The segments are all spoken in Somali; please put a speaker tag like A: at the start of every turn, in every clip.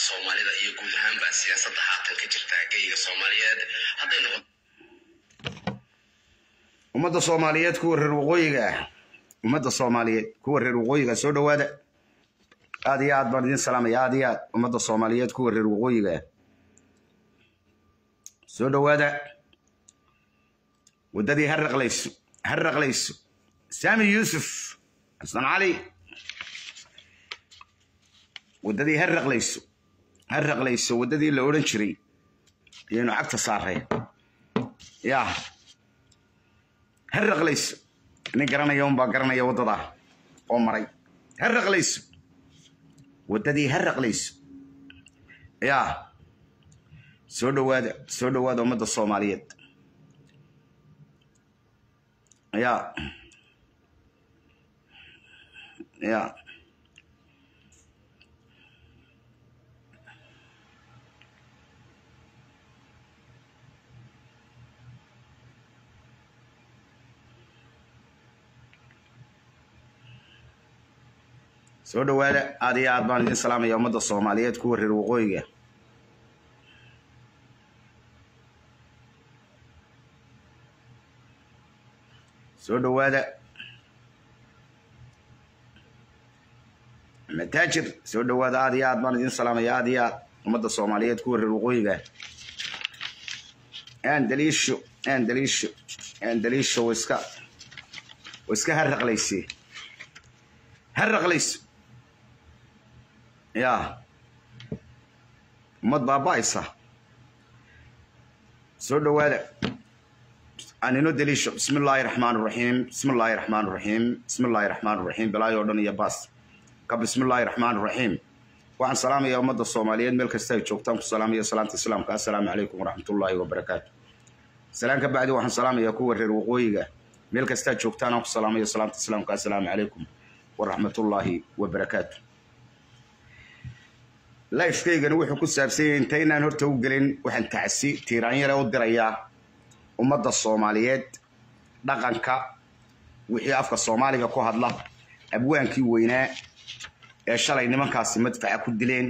A: soomaalida iyo guud ahaanba siyaasadda haatan ka jirta geyga soomaaliyeed hadday noqon
B: ummadda soomaaliyeed kuwa reer waqooyiga ah ummadda soomaaliyeed kuwa reer waqooyiga soo dhowaada aad iyo aad baan idin salaamaya aad iyo aad ummadda soomaaliyeed kuwa reer waqooyiga ah soo dhowaada waddadii ha raqlayso ha raqlayso saami yuusuf xasan cali waddadii ha raqlayso ha raqlayso waddadii la odhan jiray ayaynu cagta saaray yaa ha raqlayso nin garanaya unbaa garanaya waddadaa oo maray ha raqlayso waddadii ha raqlayso yaa soo dhowaada soo dhowaada ummadda soomaaliyeed yaa yaa soo dhowaada aad iyo aad baan idin salaamaya ummadda soomaaliyeed kuwa reer waqooyiga soo dhowaada mataajir soo dhowaada aad iyo aad baan idin salaamaya aad iyo aad ummadda soomaaliyeed kuwa reer waqooyiga aan daliisho aan daliisho aan daliisho wa iska wa iska harraqlayse harraqlayso yaa ummad baaba'aysa soo dhowaada anino daliisho bismi illaahi raxmaan raxiim bismi illaahi raxmaan raxiim bismi illaahi raxmaan raxiim bilaayo dhan iyo baas ka bismi illaahi raxmaan raxiim waxaan salaamayaa ummadda soomaaliyeed meel kasta ay joogtaan ku salaamaya salaanta islaamka assalaamu calaykum waraxmatullaahi wabarakaatu salaan ka bacdi waxaan salaamayaa kuwa reer waqooyiga meel kastaa joogtaan aan ku salaamayo salaanta islaamka assalaamu calaykum waraxmatullaahi wabarakaatu lifekaygani wuxuu ku saabsan yahay intaynaan horta u gelin waxaan tacsi tiiraanyare u dirayaa ummadda soomaaliyeed dhaqanka wixii afka soomaaliga ku hadla abwaankii weynaa ee shalay nimankaasi madfaca ku dileen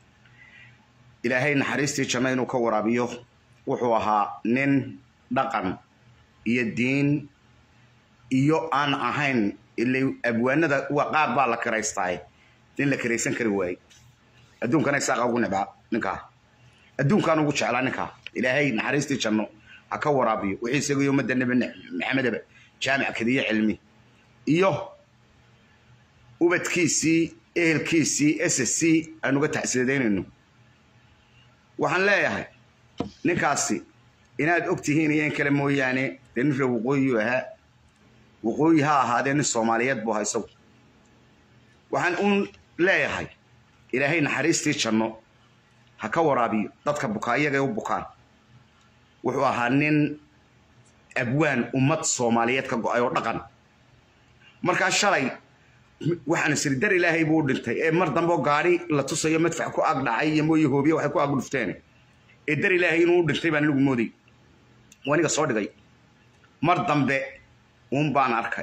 B: ilaahay naxariistii janno inuu ka waraabiyo wuxuu ahaa nin dhaqan iyo diin iyo aan ahayn ila abwaanada qaar baa la kiraystaaye nin la kiraysan kari waayey adduunkana isaaqa ugu nibcaa ninkaa adduunkaan ugu jeclaa ninkaa ilaahay naxariistii janno ha ka waraabiyo wixii isagiyo ummadda nebi maxamedaba jaamic kadiyo cilmi iyo ubadkiisii ehelkiisii s c aan uga taxsiidaynayno waxaan leeyahay ninkaasi inaad og tihiin iyo in kale mooyaane dee nin reer waqooyiyu ahaa waqooyi ha ahaadee nin soomaaliyeed buu ahaa isagu waxaan uun leeyahay ilaahay naxariistii janno ha ka waraabiyo dadka bukaa iyagay u bukaan wuxuu ahaa nin abwaan ummad soomaaliyeed ka go-ay oo dhaqan markaa shalay waxaan isiri dar ilaahay buu u dhintay ee mar dambe gaari la tusayo madfac ku ag dhacay iyo mooye hoobiye waxay ku ag dhufteen ee dar ilaahay inuu u dhintay baan anigu mooday aniga soo dhigay mar dambe uun baan arkay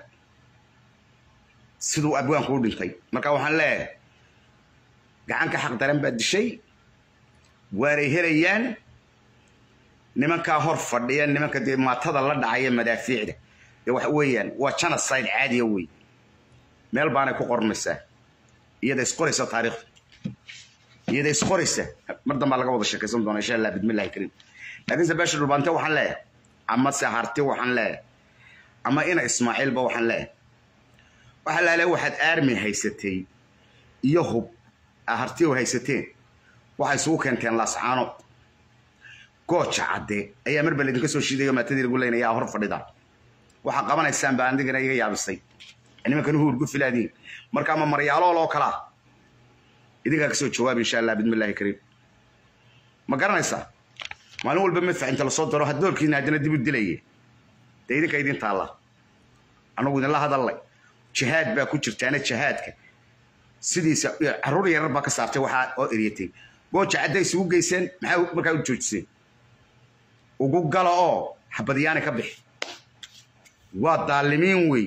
B: siduu abwaanku u dhintay marka waxaan leeyahay gacanka xaq daran baa dishay waanay helayaan nimankaa hor fadhiya nimanka dee maatada la dhacaya madaafiicda dee waxa weeyaan waa genocide caadiya wey meel baanay ku qormaysaa iyada isqoraysa taariikhda iyada isqoraysa mar dambaa laga wada sheekaysan doona insha allah bidmillahi kariim laakiinse beesha dhulbaante waxaan leeyahay ama se harti waxaan leeyahay ama ina ismaaciilba waxaan leeyahay waxa laale waxaad aarmi haysatay iyo hub harti haysateen waxay isugu keenteen laascaano gooja cadde ayaa marba laydinka soo shiidayo maatadii lagu leynaya hor fadhida waxaa qabanaysaan baa andigana iga yaabisay nimankan huurgu filaadiin marka ama maryaalool oo kalaa idinkaa kasoo jawaab insha allah bidmillahi kariim ma garanaysaa maalin walba madfac inta lasoo daro hadoolkiina haddana dib u dilaye dee idinka idin taalla annagu idinla hadallay jihaad baa ku jirtaana jihaadka sidiisa caruur yarar baa ka saartay waxaa oo eryatay gooja cadday isugu geyseen maxaa markaa u joojiseen ugu gala oo xabadyaani ka bixi waa daalimiin weeye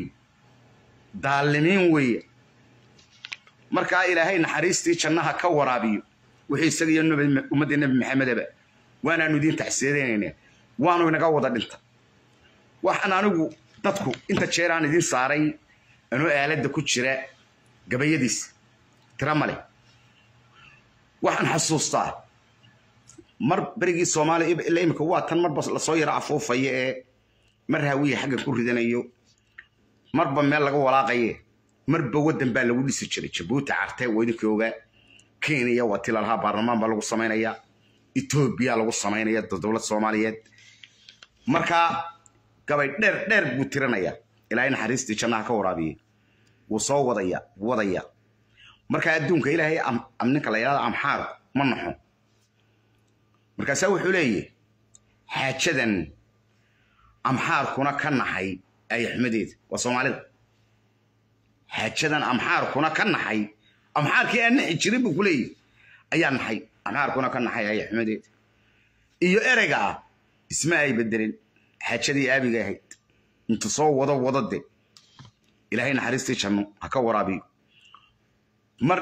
B: daalimiin weeye markaa ilaahay naxariistii jannaha ka waraabiyo wixii isaga iyo ummadda nebi maxamedaba waanaanu idiin tacsiyadeynayna waanu inaga wada dhinta waxaan anigu dadku inta jeer aan idiin saaray anoo aaladda ku jira gabayadiis tira male waxaan xasuustaa mar berigii soomaaliya ila imika waa tan marba lasoo yaro afuufaya ee mar haawiya xagga ku ridanayo marba meel laga walaaqaye marba waddan baa lagu dhisi jiray jabuuti cartee waa idinkii ogaa kenya waa ti lalahaa baarlamaan baa lagu samaynaya etoobiya lagu samaynaya dowlad soomaaliyeed markaa gabay dheer dheer buu tiranaya ilaahay naxariistii jannaha ka waraabiyey wuu soo wadaya wadaya markaa adduunka ilaahay ninka la yidhahda amxaar ma naxo markaasaa wuxuu leeyahy xaajadan amxaarkuna ka naxay ayaxumadeeda waa soomaalida xaajadan amxaarkuna ka naxay amxaarkii aan naxi jirin buu ku leeyahy ayaa naxay amxaarkuna ka naxay ayaxumadeeda iyo ereyga ah isma ay bedelin xaajadii aabiga ahayd intu soo wado wado de ilaahay naxariistii janno ha ka waraabiyo mar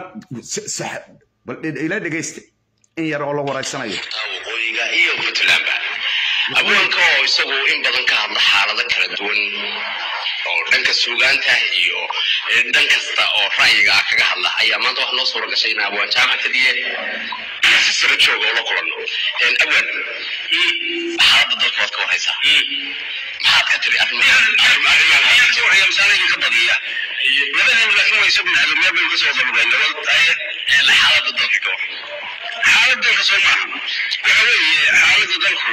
B: bal ila dhegaysta in yar oo la waraysanayo
A: waqooyiga iyo puntlandba abwaanka oo isagu in badan ka hadla xaalado kala duwan oo dhanka suugaanta iyo dhan kasta oo ra'yiga ah kaga hadla ayaa maanta waxaa noo suura gashay in abwaan jaamac kadiye si sara jooga oo la kulanno abwaan xaaladda dalka waad ka waraysaa maxaad ka tiri arrimahamisaanayga ka badiya labadan laakiin waa isagu nahdo meel baynu kasoo dalbay nabad xaaladda dalka ka war xaaladda dalka soo maaha waxa weeye xaaladda dalku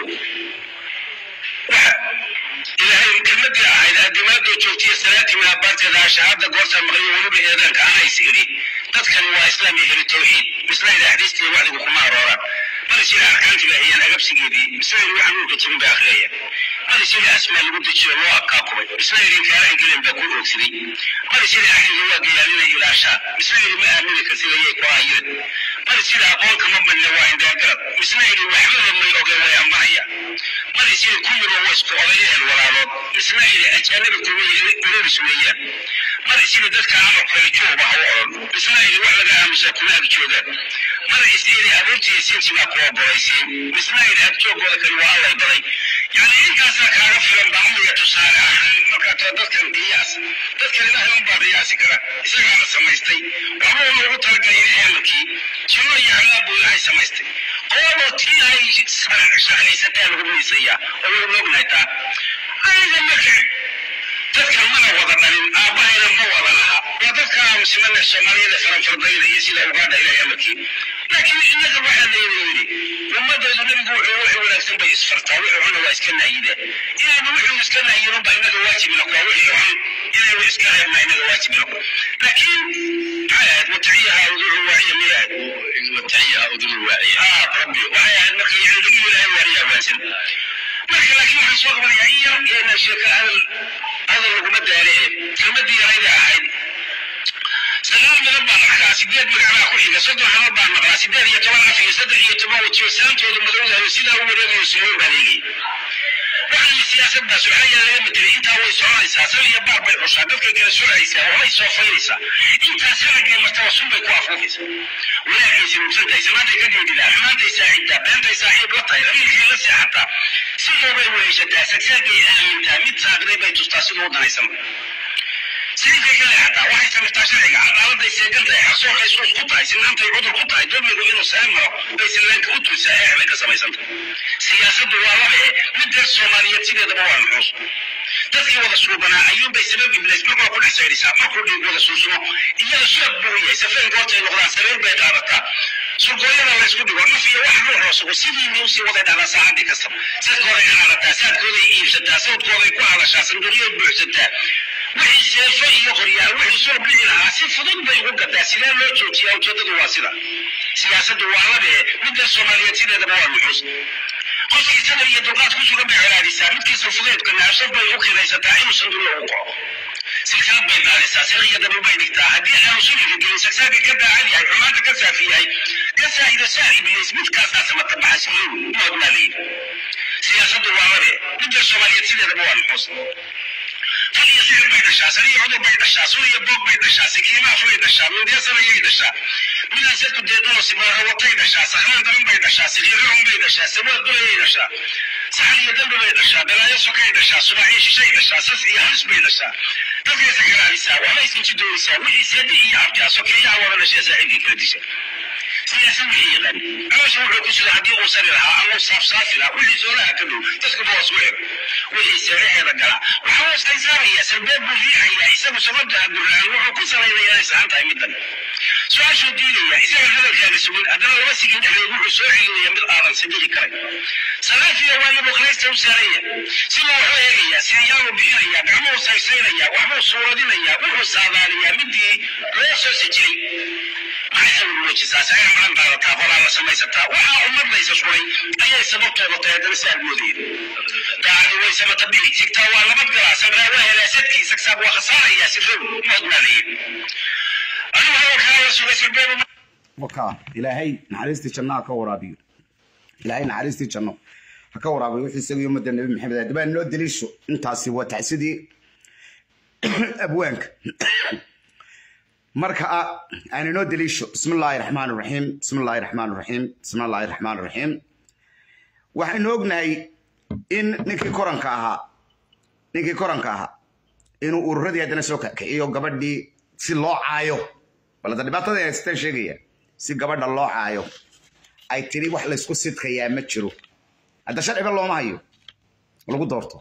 A: waxa ilaahay kelmadii ahayd addimaadoo joogtiya salaatii maabaarteeda shahaada goorta maqliyo weliba eedaanka anays idhi dadkani waa islaam iyo heli tawxiid mislayda axdiistii wacdigu kuma arooraan marisila arkaanti bay hayaan agabsigeedii mislaydi waxaan uurka jirin bay akhriyayaan marisila asmaa lagu dejiyo loo abkaakubay mislaydi inkaarahan gelen baa ku oogsaday marisila axdiga waa gayaalinay ilaashaa mislaydi ma aamini karsidayay ku aayeen marisila aqoonka ma badne waa indaagarab mislaydi waxbaba may oge way ambanaya marisila ku yiro waa isku odayeen walaalood mislaydi ajaanabi kuwa ururis weeyaan marisila dadka amar kale jooba ha u odhan mislaydi wax laga aamusaa kuma ag joogaan maraysiidi abuurtiiyo sintimaa kuwa boraysiin mislaydi agjoogooda kale waa allay baday yani intaasaa kaaga filan bacmiga tusaale ahaan markaa too dadkan qiyaas dadkan ilaahay unbaa qiyaasi kara isagaana samaystay waxba uu loogu talagalay ilaahay amarkii jinno iyo cadaab buu ilaahay samaystay qooloo tii ay shaqaysataa lagu miisayaa oo waynu ognahay taa aniga marka dadkan mana wada dhalin aabbahayna ma wada laha waa dadka aamusimane soomaaliyada faranfardayda iyo sida ugaadha ilaahay amarkii laakiin innaga waxaa layna yidhi ummaddeedu nebigu wuxuu wixii wanaagsan bay isfartaa wixii xunna waa iska naayide inaanu wixii iska naayin unba innaga waajibina kuwa wixii xun inaynu iska reebna innaga waajibina kuwa laakiin maxay ahayd wataciyaha udulu waaciya miyay ahayd wataciyaha udulu waaciya haa rabbi waxay ahayd marka yani lagu ilaahay waaniya waansan marka laakiin waxaan soo qabanayaa in yar yeena sheeko hadal hadal laguma daale ee kelmadii yarayda ahayd sagaal midab baan arkaa sideed magacbaa ku xiga soddon xabad baan maqlaa sideed iyo toban af iyo saddex iyo toban wajiyo saantooda madowdahayo sidaa u wareegayo sumoon baan eegay waxaan siyaasaddaas waxaa yaa laga bedelay intaa way soconaysaa sal iyo baar bay xushaa dadkay kala surcaysaa waxbay soo faynaysaa intaa sanagay martaba sun bay ku afuufaysaa walaagaysa mugsantahay samaantay ka dhiidhidaa xumaantay saaxiibtaa beentay saaxiib la tahay rabiilkay la seexataa sidoobay weheshataa sagsaagay aamintaa mid saaqday bay tustaa siduu u danaysanba sidii ka leexataa waxay samirtaa sharciga cadaaladday seegan tahay xarsoorkay suus ku tahay sinaantay cudur ku tahay dulmigu inuu sare maro bay sillaanka u tulsaa eex bay ka samaysantahay siyaasaddu waa labe midda soomaaliyeed sideedaba waa nuxuus dadkii wada suubanaa ayuunbay sabab iblis markuu ku dhex sayrisaa markuu dhiig wada suusumo iyada subag buu yahay safeen goortay noqdaan sareer bay qaadataa surgooyada la isku dhigo naf iyo wax ruux loo sugo sidii niusii waday dhalaa saacadii kastaba sadkooday canaarataa saadkooday iibsataa sawdkooday ku hadashaa sanduuqyood buuxsataa wixii seefo iyo qoryaal wixii soo bixi lahaa si fudud bay ugu gadaa sidee loo joojiyaa ujeedadu waa sida siyaasaddu waa labe midda soomaaliyeed sideedaba waa nuxuus qofkii sadar iyo dulqaad ku sugan bay colaadisaa midkiisa fudeedka naafsad bay u kiraysataa inuu sanduuqa ugu kaco silsilad bay daadisaa sir iyo dabul bay dhigtaa haddii aanu shilinka gelin sagsaaga ka daacad yahay xumaanta ka saafi yahay ka saahido saa ibliis midkaasaa samata baxa silow moodnaa layidhi siyaasaddu waa labe midda soomaaliyeed sideedaba waa nuxuus fal iyo sixir bay dhashaa sani iyo cudur bay dhashaa sun iyo boog bay dhashaa sikiimaaf bay dhashaa mindiyasana ayay dhashaa midaan sadku deedanoo simaaro watay dhashaa saxmaan daran bay dhashaa sikiirrun bay dhashaa sawaad dulayay dhashaa saxan iyo dambi bay dhashaa balaayo sokay dhashaa subaaxiyo shishay dhashaa sas iyo halis bay dhashaa dadkaysa garaabisaa waxbay iskinjidooysaa wixii seedi iyo abjaa sokeeyaha wada dhashee saaxiibkii kala disha siyaasa wixii yaqaan caloosha wuxuu ku sida haddii uu sari lahaa ama uu saafsaafi lahaa wixii soolaha ka dhow dadku boos u xir wixii seeraheeda galaa waxaa hoos ay saaraya sarbeeb buu riixayaa isagu sababta gurraan wuxuu ku salaynayaa inay saxan tahay middan su-aashuu diidaya isaga hadalkaaga sugin haddana laba sigin dhexdeed wuxuu soo celinaya mid aadan sadigi karay salaafiya waayo kraysta u saaraya siduu waxu eegayaa sidiyaabuu bixinayaa gacmuhu saysaynaya waxbuu suuradinayaa wuxuu saadaaliyaa midii loo soo sajiray maxay muujisaa saga maran qaadataa qolaa la samaysataa waxaa ummadaysa suray ayay sababtooda tahay haddana si aad moodayeen daacadi way samata bixi sigtaa waa nabad galaa samraa waa helaasadkii sagsaab waa khasaarayaa sirow mood maa layihi adigu hadalkaa la sugay sirbeebu
B: waka ilaahay naxariistii janno ha ka waraabiyo ilaahay naxariistii janno ha ka waraabiyo wixii isaga iyo ummadda nebi maxamed haddaba noo daliisho intaasi waa tacsidii abwaanka marka aan inoo daliisho bismi illaahi raxmaan raxiim bismi illaahi raxmaan raxiim bismi illaahi raxmaan raxiim waxaynu ognahay in ninkii koranka ahaa ninkii koranka ahaa inuu ururadii haddana soo kakiciyo gabadhii si loo caayo balada dhibaatada ay haystaan sheegaya si gabadha loo caayo ay tiri wax laysku sidkayaa ma jiro hadda sharciba looma hayo lagu doorto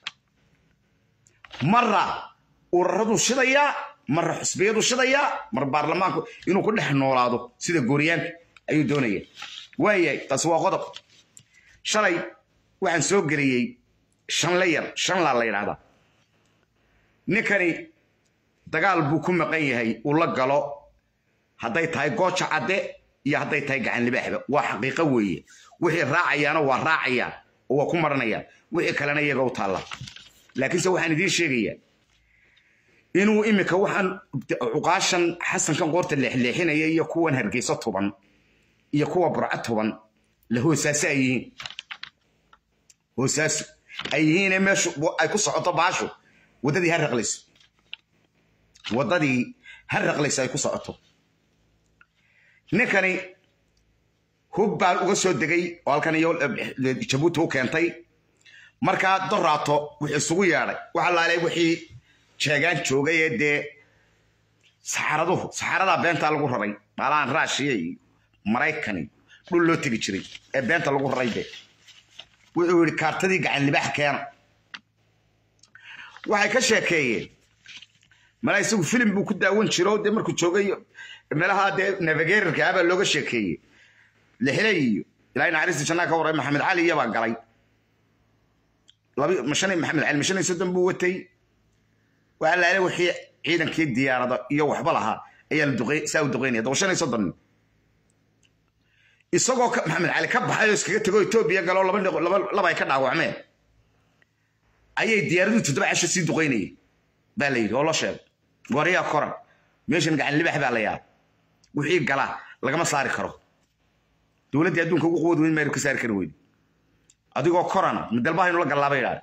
B: marra ururadu shidayaa marra xusbiyadu shidayaa mar baarlamaanku inuu ku dhex noolaado sida gooryaanka ayuu doonaya waayahay taasi waa qodob shalay waxaan soo geliyey shanle yar shanlaa la yidhahdaa ninkani dagaal buu ku maqan yahay uu la galo hadday tahay gooja cadde iyo hadday tahay gacan libaaxba waa xaqiiqo weeye wixii raacayaana waa raacayaan oo waa ku maranayaan wixii kalena iyaga u taalla laakiinse waxaan idiin sheegayaa inuu iminka waxaan cuqaashan xasankan qoorta leexleexinaya iyo kuwan hargeyso tuban iyo kuwa burco tuban la hoosaaso ay yihiin hoosaaso ay yihiine meeshu ay ku socoto baashu waddadii ha raqlayso waddadii ha raqlayso ay ku socoto ninkani hub baan uga soo degay oo halkan iyo jabuuti u keentay markaa doraato wuxuu isugu yeedhay waxa laalay wixii jeegaan joogay ee dee saxaraduhu saxaradaa beentaa lagu raray maalaan raashiya iyo maraykani dhul loo tegi jiray ee beenta lagu raray de wuxuu yidhi kaartadii gacan libaax keena waxay ka sheekeeyeen malaa isagu filim buu ku daawan jiro dee markuu joogay meelaha dee navigatorka abaa looga sheekeeyey lixley iyo ilaahay naxariista jannaa ka waray maxamed cali iyabaa galay mashan maxamed cali mashan iyo soddon buu watay waxaa laale wixii ciidankii diyaarada iyo waxba lahaa ayaa la duqey saa u duqeynaya daba shan iyo soddon nin isagoo maxamed cali ka baxay oo iskaga tego etoobiya galoo laba laba ay ka dhaawacmeen ayay diyaaraduhu toddoba casho sii duqeynayay baa la yidhi oo loo sheegay gooryaa koran meeshan gacan libax baa la yaaba wixii gala lagama saari karo dowladdii adduunka ugu quwad weyn maynu ka saari kari weyne adigoo korana midalbaha inu la gallaaba yidhahda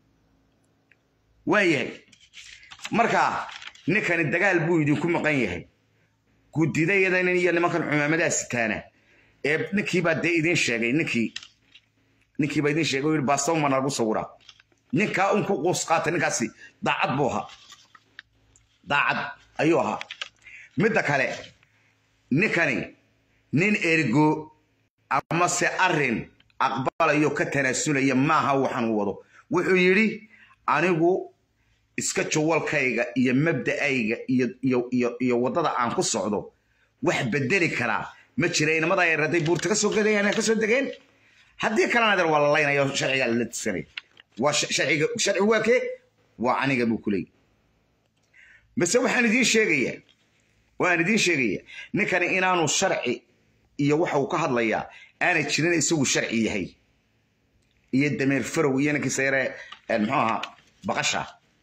B: waa yahay marka ninkani dagaal buu idinku maqan yahay gudidayadan iyo nimankan cumaamadaa sitaana ee ninkiibaa dee idiin sheegay ninkii ninkiibaa idiin sheegay oo yidhi baastawma nagu sawiraa ninkaa un ku quus qaata ninkaasi daacad buu ahaa daacad ayuu ahaa midda kale ninkani nin ergo amase arrin aqbalayo ka tanaasulaya maaha waxaan u wado wuxuu yidhi anigu iska jawalkayga iyo mabda'ayga iyo waddada aan ku socdo wax bedeli karaa ma jira inamada ay raday buurta kasoo gadayaan kasoo degeen haddii kalena adeer waa la laynaya sharcigaa la tisanay waa sharciga sharcigu waa kee waa aniga buu ku leeyahy base waxaan idiin sheegayaa waan idiin sheegayaa ninkani inaanu sharci iyo waxa uu ka hadlayaa aanay jirin isagu sharci yahay iyo dameer farow iyo ninkiisa yare muxuu ahaa baqasha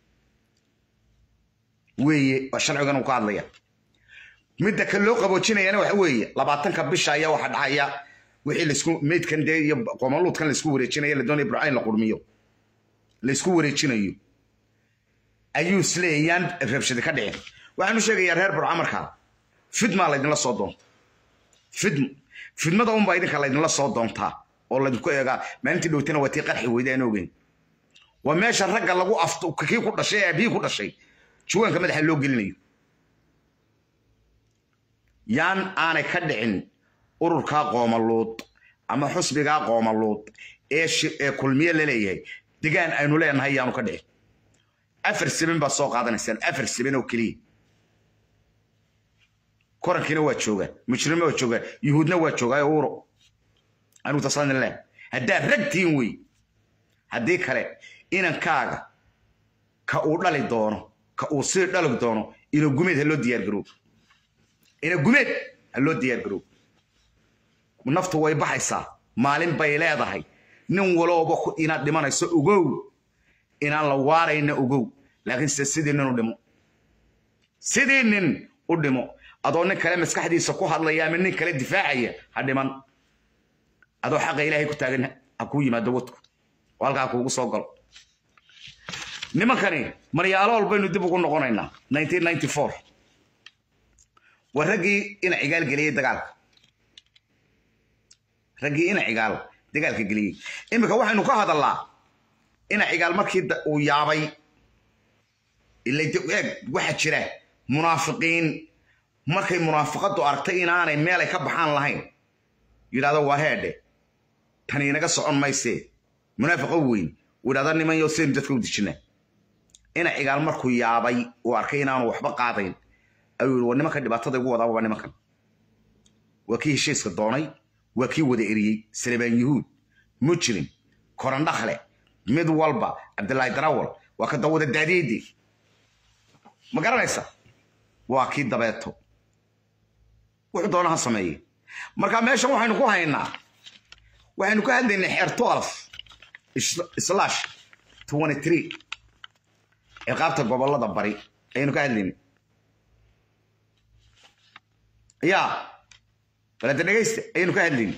B: weeye waa sharcigan uu ka hadlaya midda kan loo qaboojinayana waxa weeye labaatanka bisha ayaa waxa dhacaya wixii laisku meydkan dee iyo qomaluudkan laisku wareejinayo la doonaya burcayn la qurmiyo laisku wareejinayo ayuu isleeyaan rabshadi ka dhicin waxaanu sheegayaa reer burca markaa fidmaa laydinla soo doonta fidm fidmada unbaa idinka laydinla soo doontaa oo laydinku eegaa maalintii dhowtana waa tii qarxi weyda aan ogeyn waa meesha ragga lagu afto kii ku dhashay ee aabihii ku dhashay juwaanka madaxa loo gelinayo yaan aanay ka dhicin ururkaa qoomaluud ama xusbigaa qoomaluud ee ee kulmiye la leeyahay degaan aynu leenahay yaanu ka dhicin afar sibin baad soo qaadanaysaan afar sibin oo keliya korankiina waa joogaan mujrimna waa joogaan yuhuudna waa joogaa uro anuu tasanin leh haddaad ragtiin wey haddii kale inankaaga ka uu dhali doono ka uu sii dhali doono ina gumeed ha loo diyaargaroob ina gumeed ha loo diyaargaroob naftu way baxaysaa maalin bay leedahay nin walooba inaad dhimanayso ogow inaan la waarayna ogow laakiinse sidii nin u dhimo sidii nin u dhimo adoo nin kale maskaxdiisa ku hadlaya ama nin kale difaacaya ha dhiman adoo xaqa ilaahay ku taagan ha kuu yimaado wadku oo halkaa kuugu soo galo nimankani maryaalool baynu dib ugu noqonaynaa waa raggii ina cigaal geliyey dagaalka raggii ina cigaal dagaalka geliyey iminka waxaynu ka hadallaa ina cigaal markii uu yaabay eeg waxaa jira munaafiqiin markay munaafiqaddu aragtay inaanay meelay ka baxaan lahayn yidhahdo waa heedhe tani inaga socon maysee munaafiqo weyn uu yidhahdo niman yo saynu dadka u dejinaa ina cigaal markuu yaabay uu arkay inaanu waxba qaadayn ayuu yidhi war nimanka dhibaatada igu wadaaba waa nimankan waa kii heshiiska doonay waa kii wada eriyey salebaan yuhuud mujrim korandhakle mid walba cabdilaahi darawal waa ka dawada daadiidi ma garanaysa waa kii dabeeto wuxuu doona ha sameeye marka meeshan waxaynu ku haynaa waxaynu ka hadlaynay xeer twelve slash twenty three ciqaabta gobollada bari ayaynu ka hadlaynay yaa balada dhegaysta ayaynu ka hadlaynay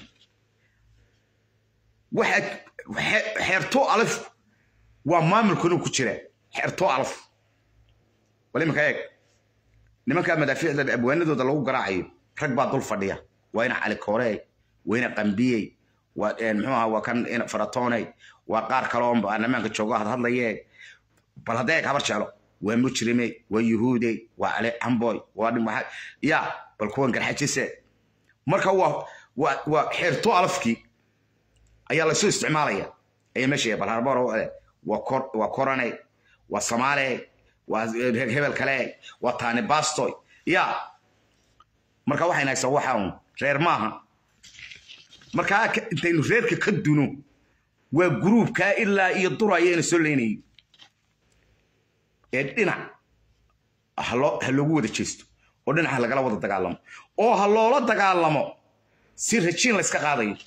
B: waxa xeerto alif waa maamulkanu ku jira xeerto alif bal iminka eeg nimankaa madaafiicda abwaanadooda lagu garaacayo rag baa dul fadhiya waa ina cali koorey waa ina qambiyey waa muxuu ahaa waa kan faratooney waa qaar kale oo baarlamaanka jooga had hadlaye bal hadda eeg habar jeclo waa mujrime waa yuhuude waa cali camboy waa dhimaa ya bal kuwan garxajise marka waa waa waa xeerto alafkii ayaa laysu isticmaalaya ayaa meesha bal harbor waa kor waa korane waa samaale waa hebel kale waa taani bastoy ya marka waxayna haysaa waxa un reer maaha markaa intaynu reerka ka duno waa gruubkaa ilaa iyo dura ayayna soo leynayay ee dhinac ha loogu wada jeesto oo dhinac ha lagala wada dagaalamo oo ha loola dagaalamo si rajiin layska qaadayo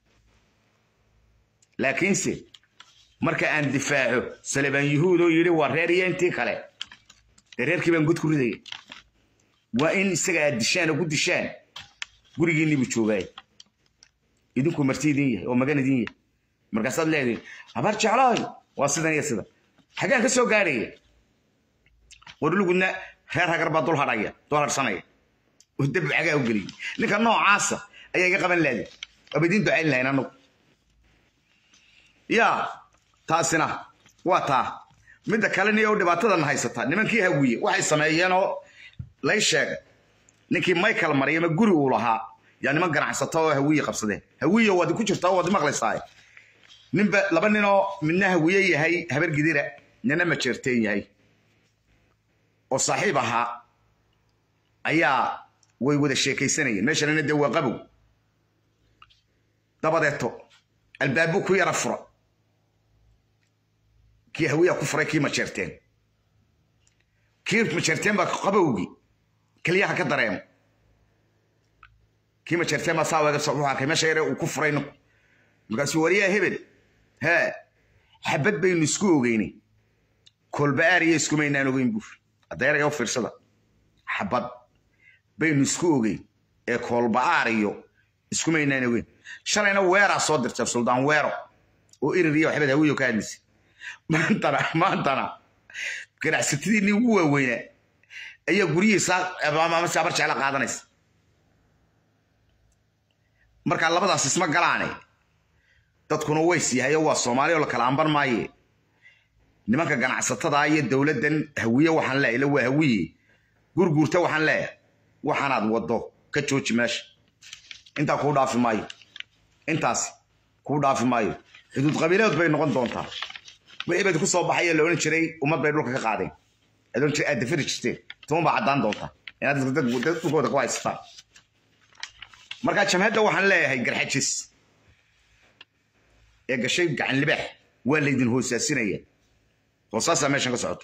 B: laakiinse marka aan difaaco salebaan yuhuud oo yidhi waa reer iyo intii kale dee reerkii baan god ku ridaya waa in isaga aad dishaan oo ku dishaan gurigiinni buu joogaay idinku marti idin yahay oo magan idin yahay markaasaad leedihin habar jeclooy waa sidan iyo sidan xagaan ka soo gaadhaya warlugudna reer hagar baa dul hadhaya dul hadhsanaya oo dab cagaa u geliyay ninka noocaasa ayaa iga qaban laadi waaba idiin ducayn lahayn annagu yaa taasina waa taa midda kale niyo dhibaatadan haysataa nimankii hawiye waxay sameeyeen oo lay sheegay ninkii michael maryama guri uu lahaa yaa niman ganacsata oo hawiye qabsadeen hawiye waad ku jirtaa waad maqlaysaa ninba laba ninoo midna hawiye yahay habar gidira nina majeerteen yahay oo saaxiib ahaa ayaa way wada sheekaysanayeen meeshanina dee waa qabow dabadeeto albaabuu ku yara fura kii hawiyaa ku furay kii majeerteen kii majeerteen baa qabowgii keliyaha ka dareemo kii majeerteen baa saa wuxuu arkay meesha yare uu ku furay ninku markaasuu wariyaa hebel hee xabad baynu isku ogeynay kolba-aar iyo iskumaynaan ogeyn buur adeeraga u fiirsada xabad baynu isku ogeyn ee koolba-aar iyo iskumaynaan ogeyn shalayna weeraa soo dirtay suldaan weero oo irir iyo waxbad hawiyo ka hadlaysay maantana maantana ganacsatadiinii ugu waaweynaa ayaa guryihiisa amase habar jecla qaadanaysa markaa labadaas isma galaane dadkuna ways yahay oo waa soomaali oo la kala amban maaye nimanka ganacsatada iyo dowladdan hawiye waxaan leeyahay ila waa hawiye gurguurta waxaan leeyahay waxaanaad waddo ka jooji meesha intaa kuu dhaafi maayo intaas kuu dhaafi maayo xuduud qabiiladood bay noqon doontaa wixii baad ku soo baxay la odhan jiray ummad bay dhulka ka qaadeen aad odhan jiray aad dafiri jirteen tuman baa caddaan doontaa inaad dad dhulkooda ku haysataan markaa jamhadda waxaan leeyahay garxajis ee gashay gacan libaax waa laydin hoosaasinaya hoosaasaa meeshan ka socota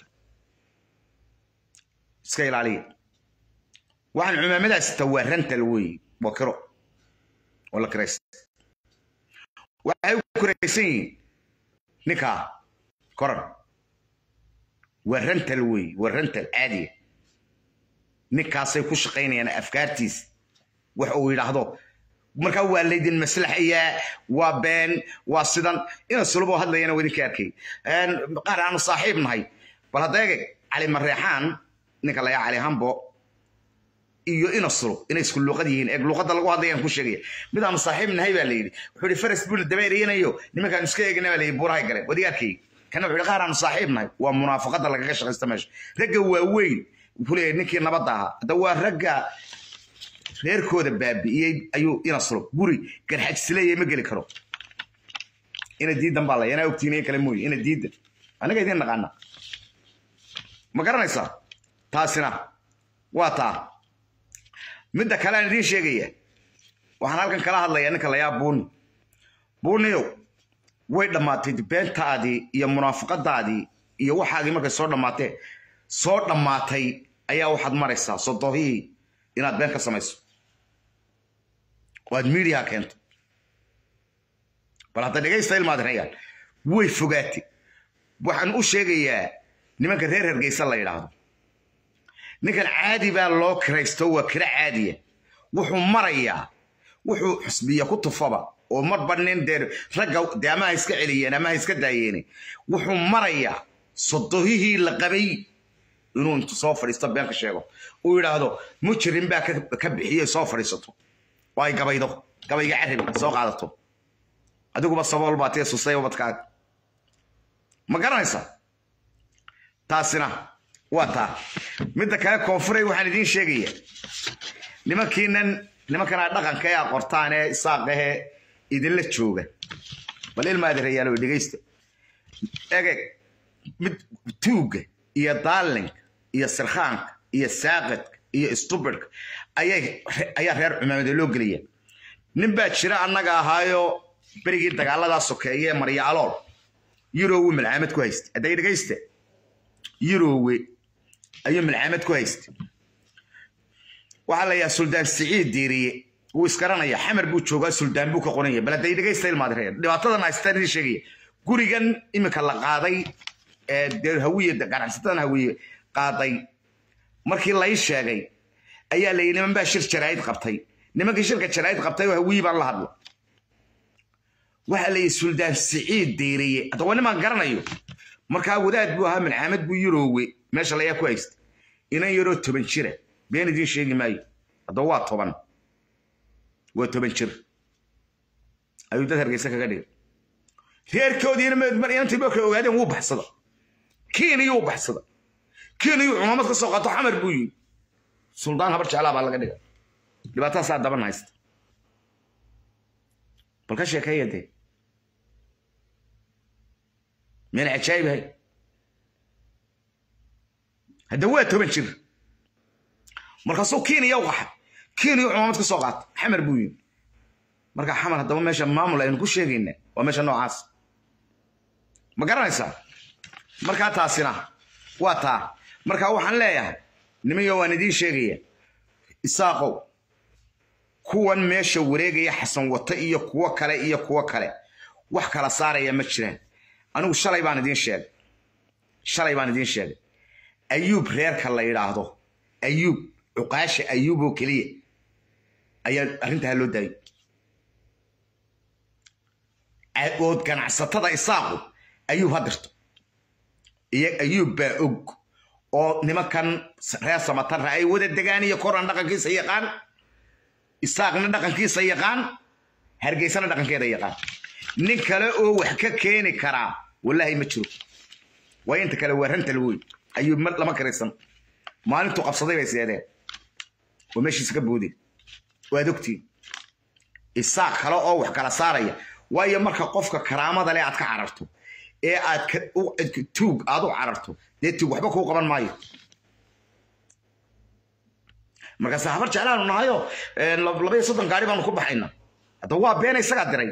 B: iska ilaaliya waxaan cumaamadaas taa waa rantal weeye waa kiro oo la kiraysta waxay u kiraysan yihiin ninkaa koran waa rantal weeye waa rantal caadiya ninkaasay ku shaqaynayaan afkaartiisa wax uu yidhaahdo markaa waa laydin maslaxayaa waa been waa sidan ina suluboo hadlayana waa idinka arkay qaar aanu saaxiib nahay bal haddeege cali mareexaan ninka layaa cali hambo iyo ina sulub inay isku luuqad yihiin eeg luuqadda lagu hadlayaan ku sheegaya mid aanu saaxiib nahay baa layidhi wuxuu yidhi faras buuna dabeerayanayo nimankaan iska eegna baa layidhi buurahay galeen wadiga arkay kana wuxuu yidhi qaar aanu saaxiib nahay waa munaafaqadda lagaga shaqaysta meesha ragga waaweyn wuxuu leeyahay ninkii nabadda ahaa hadda waa ragga reerkooda baabi'iyey ayuu ina sulub guri garxajisleeya ma geli karo ina diidan baa laya inaa ogtiin kale mooye ina diidan anaga idiin naqaana ma garanaysaa taasina waa taa midda kale aan idiin sheegaya waxaan halkan kala hadlayaa ninka layaa buuni buuniyow way dhammaatay beentaadii iyo munaafaqadaadii iyo waxaagii markay soo dhammaatee soo dhammaatay ayaa waxaad maraysaa sodohihii inaad been ka samayso oo aad miidiyaha keento bal hadda dhegaysta ilmaadinayaan way fogaatay waxaan u sheegayaa nimanka reer hergeysa la yidhaahdo ninkan caadi baa loo kiraysto waa kira caadiya wuxuu marayaa wuxuu xusbiya ku tufaba oo marba nin dee ragga dee ama ha iska celiyeen ama ha iska daayeene wuxuu marayaa sodohihii la qabay inuu intu soo fadhiisto been ka sheego uu yidhaahdo mujrim baa ka bixiyey soo fadhiisato oo ay gabaydo gabayga carabi soo qaadato adiguba sabool baa tee susay ubadkaaga ma garanaysa taasina waa taa midda kale koonfuray waxaan idiin sheegaya nimankiinan nimankanaa dhaqanka ee aqortaan ee isaaqahee idinla jooga bal ilmaadirayaalo dhegaysta egeg mid tuugga iyo daalinka iyo sirkhaanka iyo saaqadka iyo stubidka ayaa reer cumaamada loo gelaya nin baa jira annaga ahaayo berigii dagaaladaa sokeeye ee marya alool yurowe malcaamad ku haysta hadday dhegaysta yurowe ayuu malcaamad ku haysta waxaa la yahaa suldaan siciid diiriye wuu isgaranaya xamar buu joogaa suldaan buu ka qoranya bal hadday dhegaysta ilmaadireer dhibaatadan haystaan idin sheegaya gurigan iminka la qaaday ee dee hawiye ganacsatadan hawiye qaaday markii lay sheegay ayaa la yidhi niman baa shir jaraa'id qabtay nimankii shirka jaraa'id qabtay oo hawiye baan la hadlo waxaa la yidhi suldaan siciid diiriye hadda waa nimaan garanayo markaa wadaad buu ahaa malcaamad buu yuroowe meesha layaa ku haysta inan yaroo toban jira been idiin sheegi maayo hadda waa toban waa toban jir ayuu dad hargeysa kaga dhigay reerkoodiina inantii markay ogaadeen wuu baxsada kiiniyuu baxsada kiiniyuu cumaamad ka soo qaato xamar buu yimi suldaan habar jeclaa baa laga dhiga dhibaatadaasaa daban haysta bal ka sheekeeya dee meel cajaayibahay hadda waa toban jir markaasuu kiiniya u qaxay kiiniyu cumaamad ka soo qaata xamar buu yimi marka xamar haddaba meesha maamul aynu ku sheegayna waa meesha noocaas ma garanaysaa markaa taasina waa taa marka waxaan leeyahay nimanyo waan idiin sheegaya isaaqow kuwan meesha wareegaya xasan wata iyo kuwo kale iyo kuwo kale wax kala saaraya ma jiraan anigu shalay baan idiin sheegay shalay baan idiin sheegay ayuub reerka la yidhaahdo ayuub cuqaasha ayuub oo keliya ayaa arrintaa loo daayay ood ganacsatada isaaqu ayuub ha dirto iyo ayuub baa og oo nimankan reer samatarra ay wada degaan iyo koran dhaqankiisa yaqaan isaaqna dhaqankiisa yaqaan hargeysana dhaqankeeda yaqaan nin kale oo wax ka keeni karaa wallaahi ma jiro waa inta kale waa rantal wey ayuu lama karaysan maalintuu qabsaday bay seedeen oo meeshiisa ka boodeen waad ogtiin isaaq kale oo wax kala saaraya waayo marka qofka karaamada leh aad ka cararto ee aad tuug aad u cararto dee tuug waxba kuu qaban maayo markaase habar jeclaanu nahayo labaiyo soddon gaari baanu ku baxayna hadda waa beena isagaa diray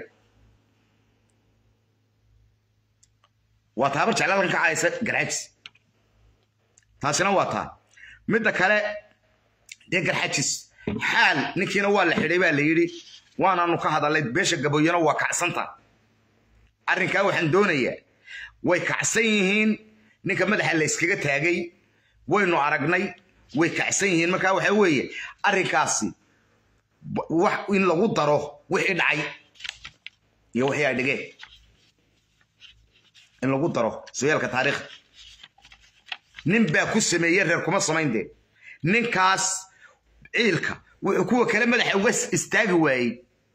B: waa taa habar jeclaadan ka caysa garxajis taasina waa taa midda kale dee garxajis xaal ninkiina waa la xidhay baa la yidhi waanaanu ka hadalay beesha gaboyana waa kacsanta arrinkaa waxaan doonayaa way kacsan yihiin ninka madaxa la yskaga taagay waynu aragnay way kacsan yihiin markaa waxa weeye arrinkaasi wax in lagu daro wixii dhacay iyo wixii ay dhigeen in lagu daro sooyaalka taariikhda nin baa ku sameeyey reer kuma samayn dee ninkaas ciilka wuxuu kuwa kale madaxa uga istaagi waayey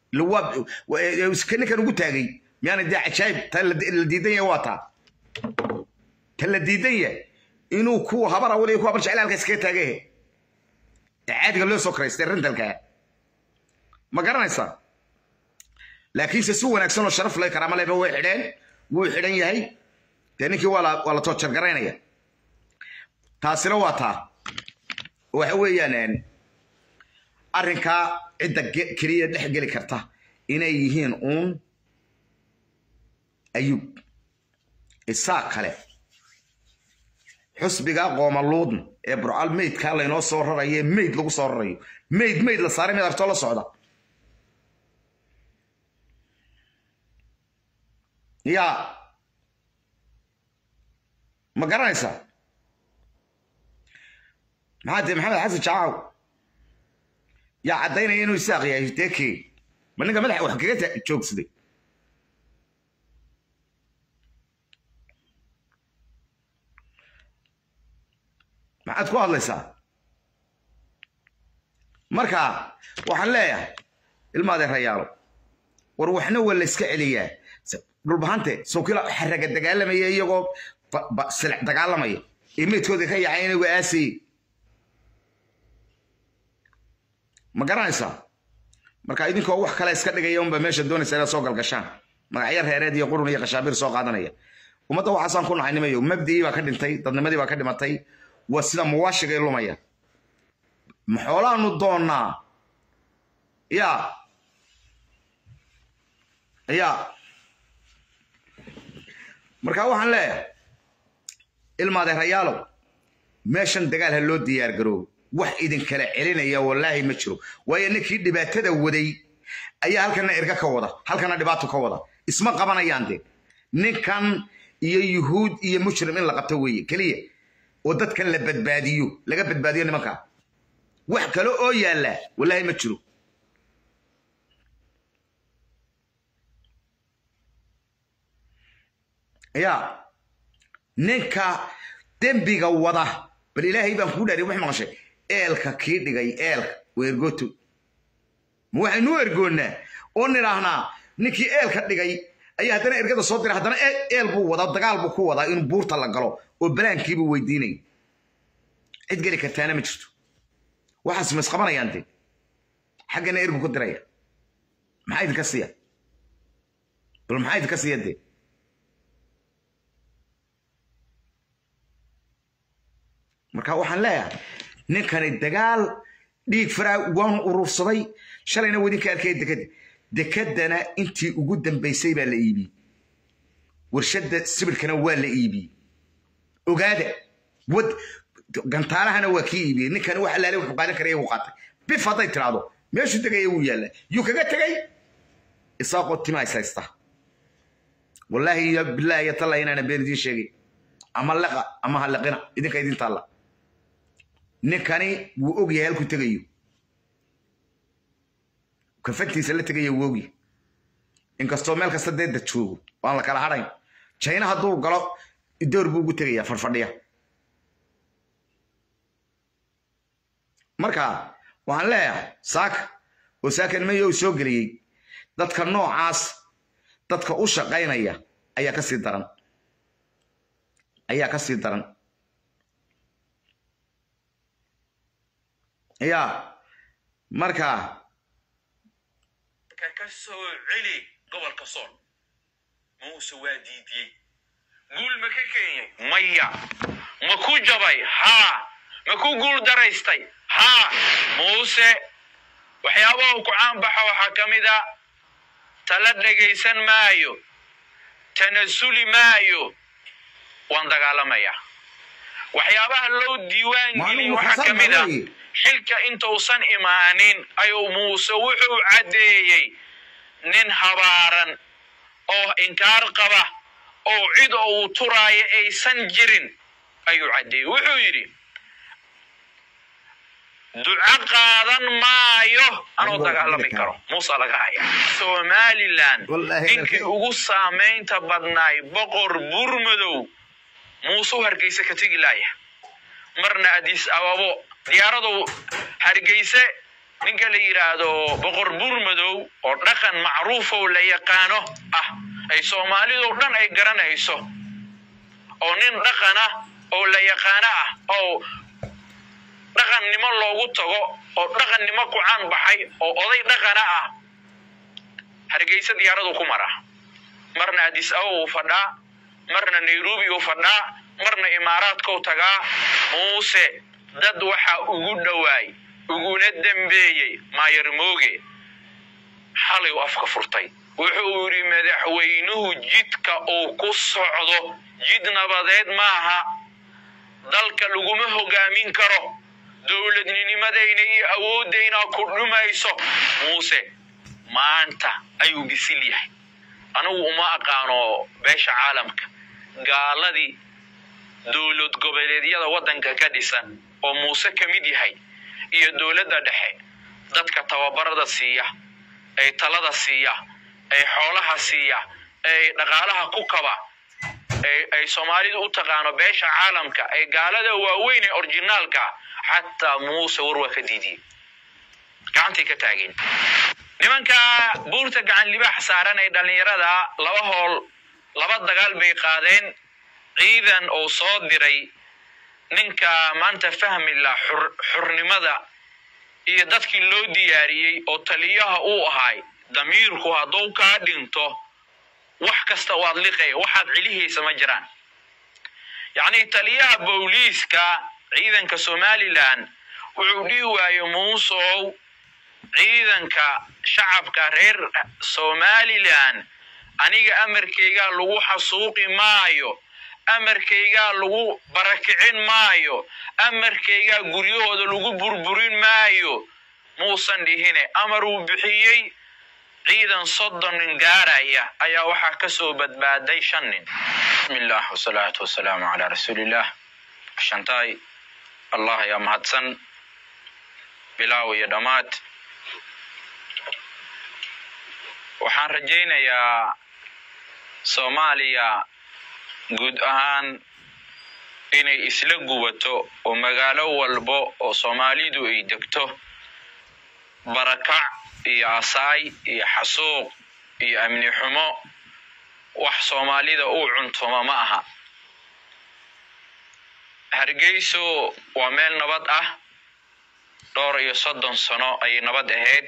B: ninkan ugu taagay miyaana dee cajaayib ta la diidan yahay waa taa ta la diidan yahay inuu kuwa habar awal iyo kuwa habar jecel halka iskaga taagahe ee caadiga loo soo karaystay rentalkaa ma garanaysaa laakiinse si wanaagsan oo sharaf leh karaama lehba way xidheen wuu xidhan yahay dee ninkii waa la waa la toojar garaynaya taasina waa taa waxa weeyaan arrinkaa cidda keliya dhex geli karta inay yihiin uun ayuub isaa kale xusbiga qoomaluudna ee burcal meydkaa laynoo soo rarayo meyd lagu soo rarayo meyd meyd la saaray mid artoo la socda yaa ma garanaysaa maxaa dee maxamed xasan jaacaw yaa caddaynaya inuu isaaq yahay deekee ma ninka madaxa wax kaga joogsaday maxaad ku hadlaysaa marka waxaan leeyahay ilmaadee rayaalo war waxna waa la iska celiyaa dhulbahante sawkila xaraga dagaalamaya iyagoo silic dagaalamaya ee meydkooda ka yacay inagu aasayey ma garanaysaa marka idinkoo wax kale iska dhigaya unba meesha doonaysa inaad soo galgashaan magacyo reereed iyo qurun iyo khashaabiir soo qaadanaya ummadda waxaasaan ku nahay nimayo mabdigii baa ka dhintay dadnimadii baa ka dhimatay waa sida muwaashigay lumaya maxoolaanu doonnaa ya ya marka waxaan leeyahay ilmaadeerayaalow meeshan dagaal ha loo diyaar garoobo wax idinkala celinaya wallaahi ma jiro waayo ninkii dhibaatada waday ayaa halkana erga ka wada halkana dhibaato ka wada isma qabanayaan de ninkan iyo yuhuud iyo mujrim in la qabto weeye keliya oo dadkan la badbaadiyo laga badbaadiyo nimanka wax kale oo yaalla wallaahi ma jiro ya ninka dembiga wada bal ilaahay baan kuu dhaariy wax maqashay eelka kii dhigay eelka waa ergooto ma waxaynu ergoonnaa oo nidhaahnaa ninkii eelka dhigay ayaa haddana ergada soo diray haddana eel buu wadaa dagaal buu ku wadaa inuu buurta la galo oo balaankiibuu weydiinaya cid geli kartaana ma jirto waxaas ma isqabanayaan de xaggana ergu ku diraya maxaa idinka siiya bal maxaa idinka siiya dee marka waxaan leeyahay ninkani dagaal dhiig faraa waanu urursaday shalayna wadinka arkaya dekada dekedana intii ugu dambaysay baa la iibiyey warshadda sibirkana waa la iibiyey ogaada wad gantaalahana waa kii iibiyey ninkani wax alaale wuxuu qaadan karaya wuu qaatay bif hadday tiraahdo meeshuu tegaya wuu yaallaa yuu kaga tegay isaaqoo tima is haysta wallaahi iyo bilaahi iyo talla inaana been idiin sheegay ama leqa ama ha leqina idinka idin taalla ninkani wuu og yahay halkuu tegayo kafantiisa la tegaya wuu ogyahay inkastoo meel kasta dee dad joogo waan la kala hadhayn jayna hadduu galo door buu ugu tegayaa farfadhiya marka waxaan leeyahay saaka oo saakan mayo uu soo geliyey dadka noocaas dadka u shaqaynaya ayaa ka sii daran ayaa ka sii daran ya marka
C: ka soo celi gobolka sool muuse waa diidiyey guul ma ka keenyay maya ma ku jabay haa ma ku guul daraystay haa muuse waxyaabaha ku caanbaxa waxaa ka mid a tala dhegaysan maayo tanasuli maayo waan dagaalamayaa waxyaabaha loo diiwaan geliy waxaa ka mid a xilka intuusan imaanin ayuu muuse wuxuu caddeeyey nin habaaran oo inkaar qaba oo cid uu turaayo aysan jirin ayuu caddeeyey wuxuu yidhi duco qaadan maayo anuu dagaalami karo muuse laga haya somalilan ninkii ugu saamaynta badnaay boqor burmadow muuse u hargeysa ka tegi laaya marna adis ababo diyaaradu hargeyse ninka la yidhaahdo boqor burmadow oo dhaqan macruufow la yaqaano ah ay soomaalidu dhan ay garanayso oo nin dhaqana oo la yaqaano ah oo dhaqannimo loogu tago oo dhaqannimo ku caan baxay oo oday dhaqana ah hargeysa diyaaradu ku mara marna adis ababa uu fadhaa marna nairobi uu fadhaa marna imaaraadkau tagaa muuse dad waxa ugu dhowaay uguna dembeeyey maayar mooge xalay u afka furtay wuxuu yidhi madaxweynuhu jidka uu ku socdo jid nabadeed maaha dalka laguma hogaamin karo dowladninimadayna iyo awooddayna ku dhumayso muuse maanta ayuu bisil yahay anigu uma aqaano beesha caalamka gaaladii dowlad goboleedyada waddanka ka dhisan oo muuse ka mid yahay iyo dowladda dhexe dadka tababarada siiya ay talada siiya ay xoolaha siiya ay dhaqaalaha ku kaba ay soomaalidu u taqaano beesha caalamka ay gaalada waaweyn ee orginaalka xataa muuse war waa ka diidiyey gacantay ka taageen nimanka buurta gacan libaax saaran ee dhallinyarada laba hool laba dagaal bay qaadeen ciidan uu soo diray ninka maanta fahmi la xurnimada iyo dadkii loo diyaariyey oo taliyaha uu ahay damiirku hadduu kaa dhinto wax kasta waad liqaya waxaad celihaysa ma jiraan yacnii taliyaha booliiska ciidanka somalilan wuxuu dhihi waaye muusow ciidanka shacabka reer somalilan aniga amarkaygaa lagu xasuuqi maayo amarkaygaa lagu barakicin maayo amarkaygaa guryahooda lagu burburin maayo muusan dhihine amar uu bixiyey ciidan soddon nin gaaraya ayaa waxaa ka soo badbaaday shan nin bismillah wasalaatu wasalaamu calaa rasuuliillah shantaay allah ayaa mahadsan bilaaw iyo dhammaad waxaan rajaynayaa soomaaliya guud ahaan inay isla gubato oo magaalo walbo oo soomaalidu ay degto barakac iyo asaay iyo xasuuq iyo amni xumo wax soomaalida uu cuntuma ma aha hargeyso waa meel nabad ah dhowr iyo soddon sano ayay nabad ahayd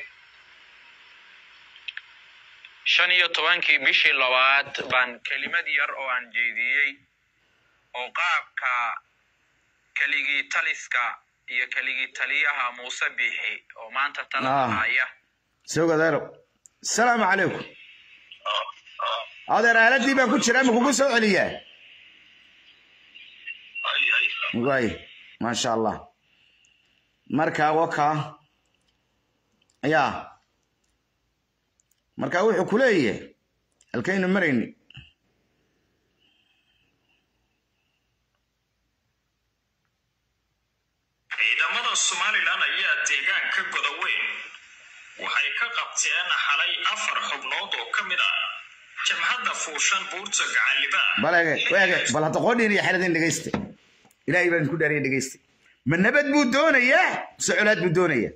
C: shan iyo tobankii bishii labaad baan kelimad yar oo aan jeediyey oo qaabka keligii taliska iyo keligii taliyaha muuse biixi oo maanta talada haya
B: soogadeero asalaamu calaykum adeer aaladii baan ku jiraa ma kugu soo celiyaa waay maasha allah marka waka ya marka wuxuu ku leeyahay halkaynu marayni
D: ciidamada somalilan ayaa deegaanka godoweyn waxay ka qabteen xalay afar xubnood oo ka mid ah jabhadda fuushan buurta gacalibaa
B: bal ege ege bal hadda qoodhiin iyo xeladin dhegeysta ilaahay baan ku dhaariya dhegeysta ma nabad buu doonayaa mise colaad buu doonayaa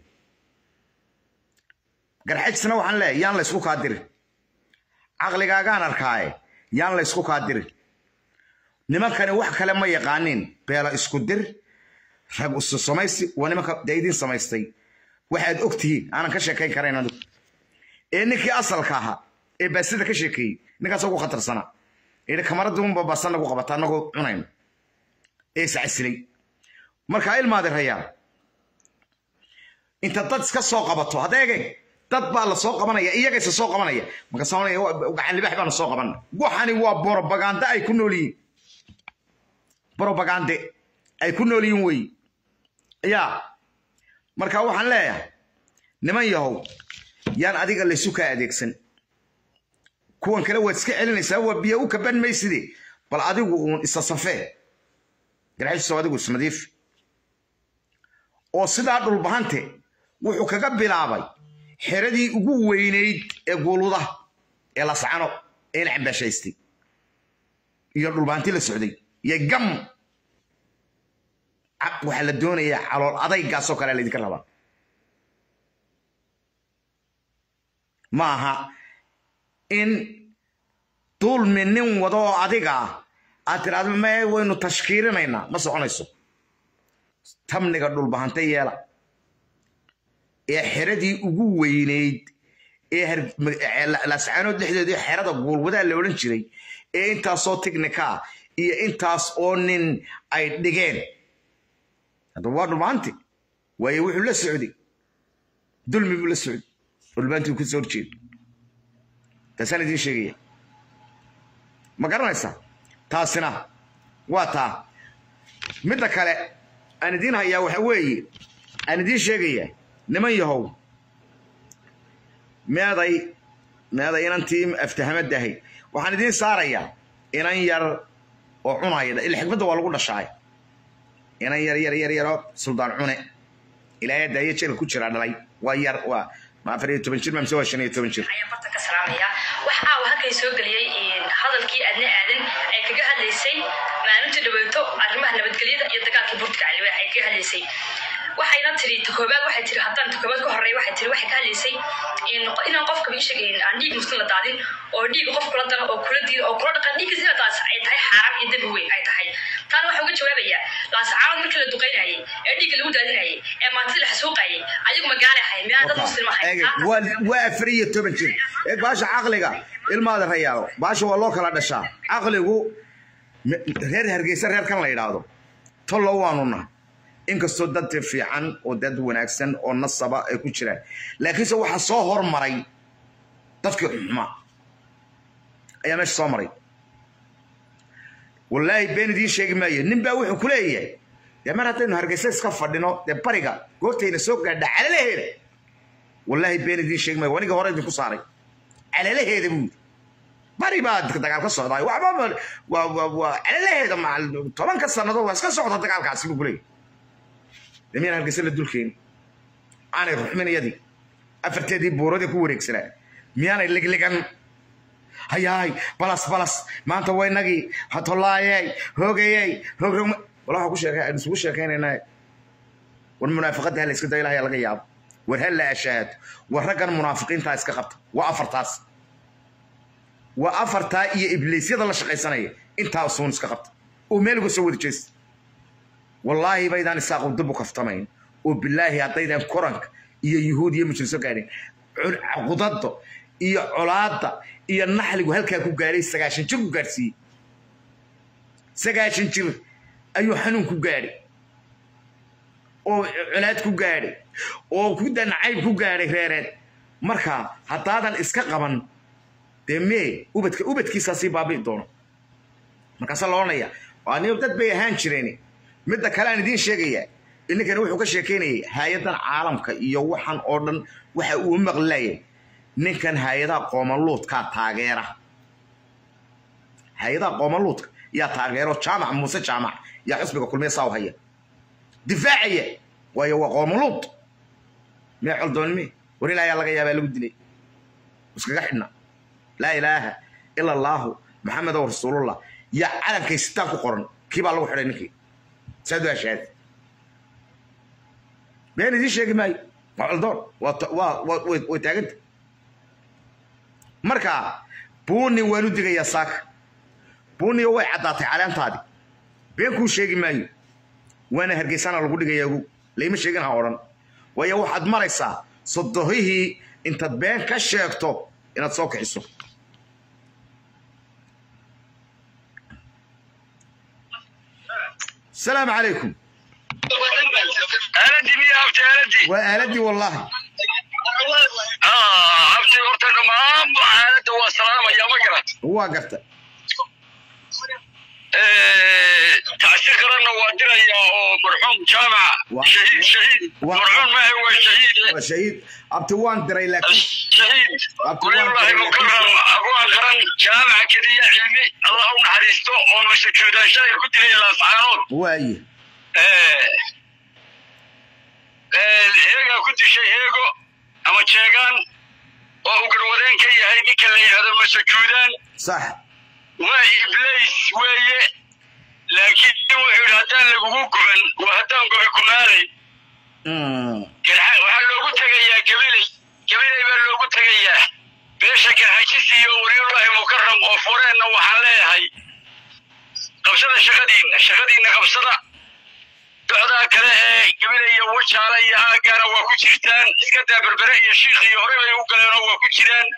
B: garxajisna waxaan leeyahay yaan laysku kaa dirin caqligaagaan arkaaye yaan laysku kaa dirin nimankani wax kale ma yaqaaniin beela isku dir rag isu samaysi waa nimanka dee idin samaystay waxaad og tihiin aanan ka sheekayn karayn adigu ee ninkii asalka ahaa ee baasida ka sheekeeyey ninkaas ugu khatarsanaa yidhi kamaradii unba baasa nagu qabata anagoo cunayno ee iscasilay markaa ilmaadi rayaa inta dad iska soo qabato hadeege dad baa la soo qabanaya iyagayse soo qabanaya markaasonaya gacan libax baanu soo qabana waxani waa borobagande ay ku nool yihiin borobagande ay ku nool yihiin wey yaa marka waxaan leeyahay niman yahow yaan adiga laysu kaa adeegsan kuwan kale waad iska celinaysaa waa biyo u kaban mayside bal adigu uun isa safee garxisoo adigu isnadiif oo sidaa dhulbahante wuxuu kaga bilaabay xeradii ugu weynayd ee guuludaha ee lascano ee la cambaashaystay iyo dhulbahanti la socday iyo gam waxaa la doonayaa calool adaygaasoo kale laydinka rabaa ma aha in dulmi nin wado oo adiga ah aad tiraahdo me waynu tashkiirinaynaa ma soconayso tamniga dhulbahante yeela ee xeradii ugu weynayd ee lascaanood dhexdeedii xerada guulwadaa la odhan jiray ee intaasoo tignika iyo intaas oo nin ay dhigeen haddaba waa dhulbahanti waayo wuxuu la socday dulmi buu la socday dhulbahanti uu kasoo horjeedo taasaan idiin sheegaya ma garanaysaa taasina waa taa midda kale aan idiin hayaa waxa weeye aan idiin sheegayaa niman yahow meeday meeday inantii aftahamadahay waxaan idiin saarayaa inan yar oo cunaya ila xikmadda waa lagu dhashaay inan yar yar yar yaroo suldaan cune ilaahay daayo jeelka ku jira dhalay waa yar waa ma afar iyo toban jir ma mise waa shan iyo toban jir
E: ayaan barta ka salaamaya wax aawa halkay soo geliyey hadalkii adna aadan ay kaga hadlaysay maalinta dhaweyto arrimaha nabadgelyada iyo dagaalkii burtka caliwe ay kaga hadlaysay waxayna tiri takoobaad waxay tiri haddaan takoobaad ka horreey waxay tiri waxay ka hadlaysay inaan qofka ii sheegayn aan dhiig muslim la daadin oo dhiig qof kula dana oo kula diida oo kula dhaqan dhiigga sina daas ay tahay xaaraan iyo dembi weyn ay tahay taana waxaa uga jawaabayaa laascaanood markii la duqaynayay ee dhiigga lagu daadinayay ee maantida la xasuuqayay ayagu magaala ahay miyaan dad muslim ahay
B: waa afar iyo toban jir ee baasha caqliga ilmaada rayaalo baasha waa loo kala dhashaa caqligu reer hargeysa reerkan la yidhaahdo tollo waanu nahay inkastoo dad fiican oo dad wanaagsan oo nasaba ay ku jiraan laakiinse waxaa soo hormaray dadkii xumaa ayaa meesha soo maray wallaahi been idiin sheegi maayo nin baa wuxuu ku leeyahay dee mar haddaynu hargeysa iska fadhino dee bariga goortayna soo gaadha calalaheeda wallaahi been idiin sheegi maayo wanigii hore idinku saaray calalaheeda buu bari baa dagaal ka socdaa waxba waa calalaheeda tobanka sannadood waa iska socda dagaalkaasi buu ku leeyahay miyaan hargeysa la dulkeeni aanay ruxmin iyadii afarteedii buuradii ku wareegsanaa miyaanay ligligan hayaay balas balas maanta waynagii hatolaayey hoogayey hoog wala ku sheekay aan isugu sheekaynayna war munaafiqada hal iska daylaha laga yaabo war hal la ashaad war raggan munaafiqiinta iska qabta waa afartaas waa afartaa iyo ibliisyada la shaqaysanaya intaa suun iska qabta oo meel uga soo wada jeesta wallaahi baydaan isaaqu dib u kaftamayn oo bilaahi haddaydan koranka iyo yuhuud iyo mujriso gaadhin qudadda iyo colaadda iyo naxligu halkaa ku gaadhay sagaashan jir ku gaadhsiiyey sagaashan jir ayuu xanuun ku gaadhay oo colaad ku gaadhay oo ku danacayb ku gaadhay reereed marka haddaadan iska qaban dee mee ubadka ubadkiisaasii baabi'i doono markaasaa la odhanaya aniyo dad bay ahaan jireen midda kale aan idiin sheegayaa ninkani wuxuu ka sheekaynayay hay-adan caalamka iyo waxan oo dhan waxa uu maqlayay ninkan hay-adaha qoomaluudkaa taageera hay-adaha qoomaluudka yaa taageero jaamac muuse jaamac yaa xusbiga kulmiya saa u haya difaacaya waayo waa qoomaluud mee coldoonime war ilaa ayaa laga yaabaa lagu dilay iskaga xidhna laa ilaaha ila allaahu maxamedow rasuulullah yaa calankay sitaan ku qoran kii baa lagu xidhay ninkii saadu ashaad been idiin sheegi maayo waa coldoon waa ta- waa waa- way way taaganta marka buuni waan u digayaa saaka buuniyo way caddaatay caleentaadii been kuu sheegi maayo waana hargeysana lagu dhigayaa ogow layma sheegin ha odhan waayo waxaad maraysaa sodohihii intaad been ka sheegto inaad soo kiciso السلام عليكم
A: aaladii miya abti aaladii
B: وآلدي والله
A: abti horta dhammaan aaladda waa salaamaya ma garat
B: هو قفت
A: tacsiir qaranna waa dirayaa oo marxuum jaamac
B: Waa-
A: shahiid shahiid
B: waa-
A: marxuum maahe waa shahiid
B: شهيد أبتوان دري لكن
A: shahiid
B: Abdi
A: walilaahi
B: waa-
A: mukaram abwaan qaran jaamaca keliya cilmi allah u naxariisto oo masajuudaanshahay ku dilay laascaanood
B: واي
A: heegaa ku dishay heego ama jeegaan oo uu garwadeen ka yahay ninka la yidhahdo masajuudaan
B: صح
A: waa iblays weeye laakiin wuxuu yidhi haddaan lagugu guban waa haddaan gobi kumaalay
B: أمم.
A: garxa waxaa loogu tegayaa gabiley gabiley baa loogu tegayaa beesha garxajis iyo waliyullaahi mukaram oo fureenna waxaan leeyahay qabsada shaqadiinna shaqadiinna qabsada docdaa kale ee gabiley iyo wajaale iyo aagaana waa ku jirtaan iska daa berbere iyo shiikh iyo hore bay u galeenoo waa ku jiraan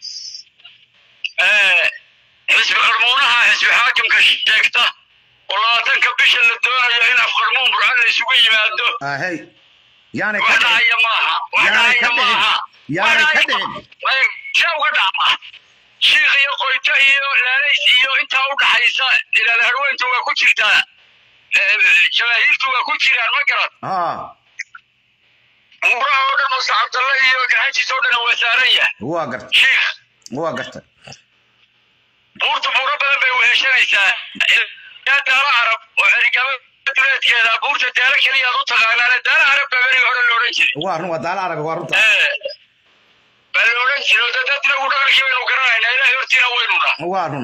A: xisbi qarmuunaha xisbi xaakimka sheegta oo labaatanka bisha la doonayo in afqarmuun burcad la isugu yimaado
B: آه هي يعني
A: wax
B: كده
A: dhacaya maaha wax
B: Yaanay ka
A: dhacaya
B: dhicin.
A: maaha
B: Yaanay
A: Wax
B: ka
A: dhacaya-
B: dhicin.
A: Ay, see uga dhacma shiikh iyo qoyto iyo laalays iyo intaa u dhaxaysa ilaal harweyntu waa ku jirtaa Eh, jamaahiirtu waa ku jiraan ma garad
B: آه
A: umuraha oo dhan oo sacabdalle iyo gaxajis oo dhan waa saaran yahay
B: هو قفت
A: shiikh
B: هو قفت
A: buurta buuro badan bay weheshanaysaa ilaa daala carab oo cerigaba duleedkeeda buurta daala keliyaad u taqaanaane daala carab baa berigi hore la odhan jiray
B: هو هو دال عرق ورطة
A: baa la odhan jiray oo dadna ugu dhaqankii baynu garanaynaa ilaahay hortiina waynuna
B: هو هون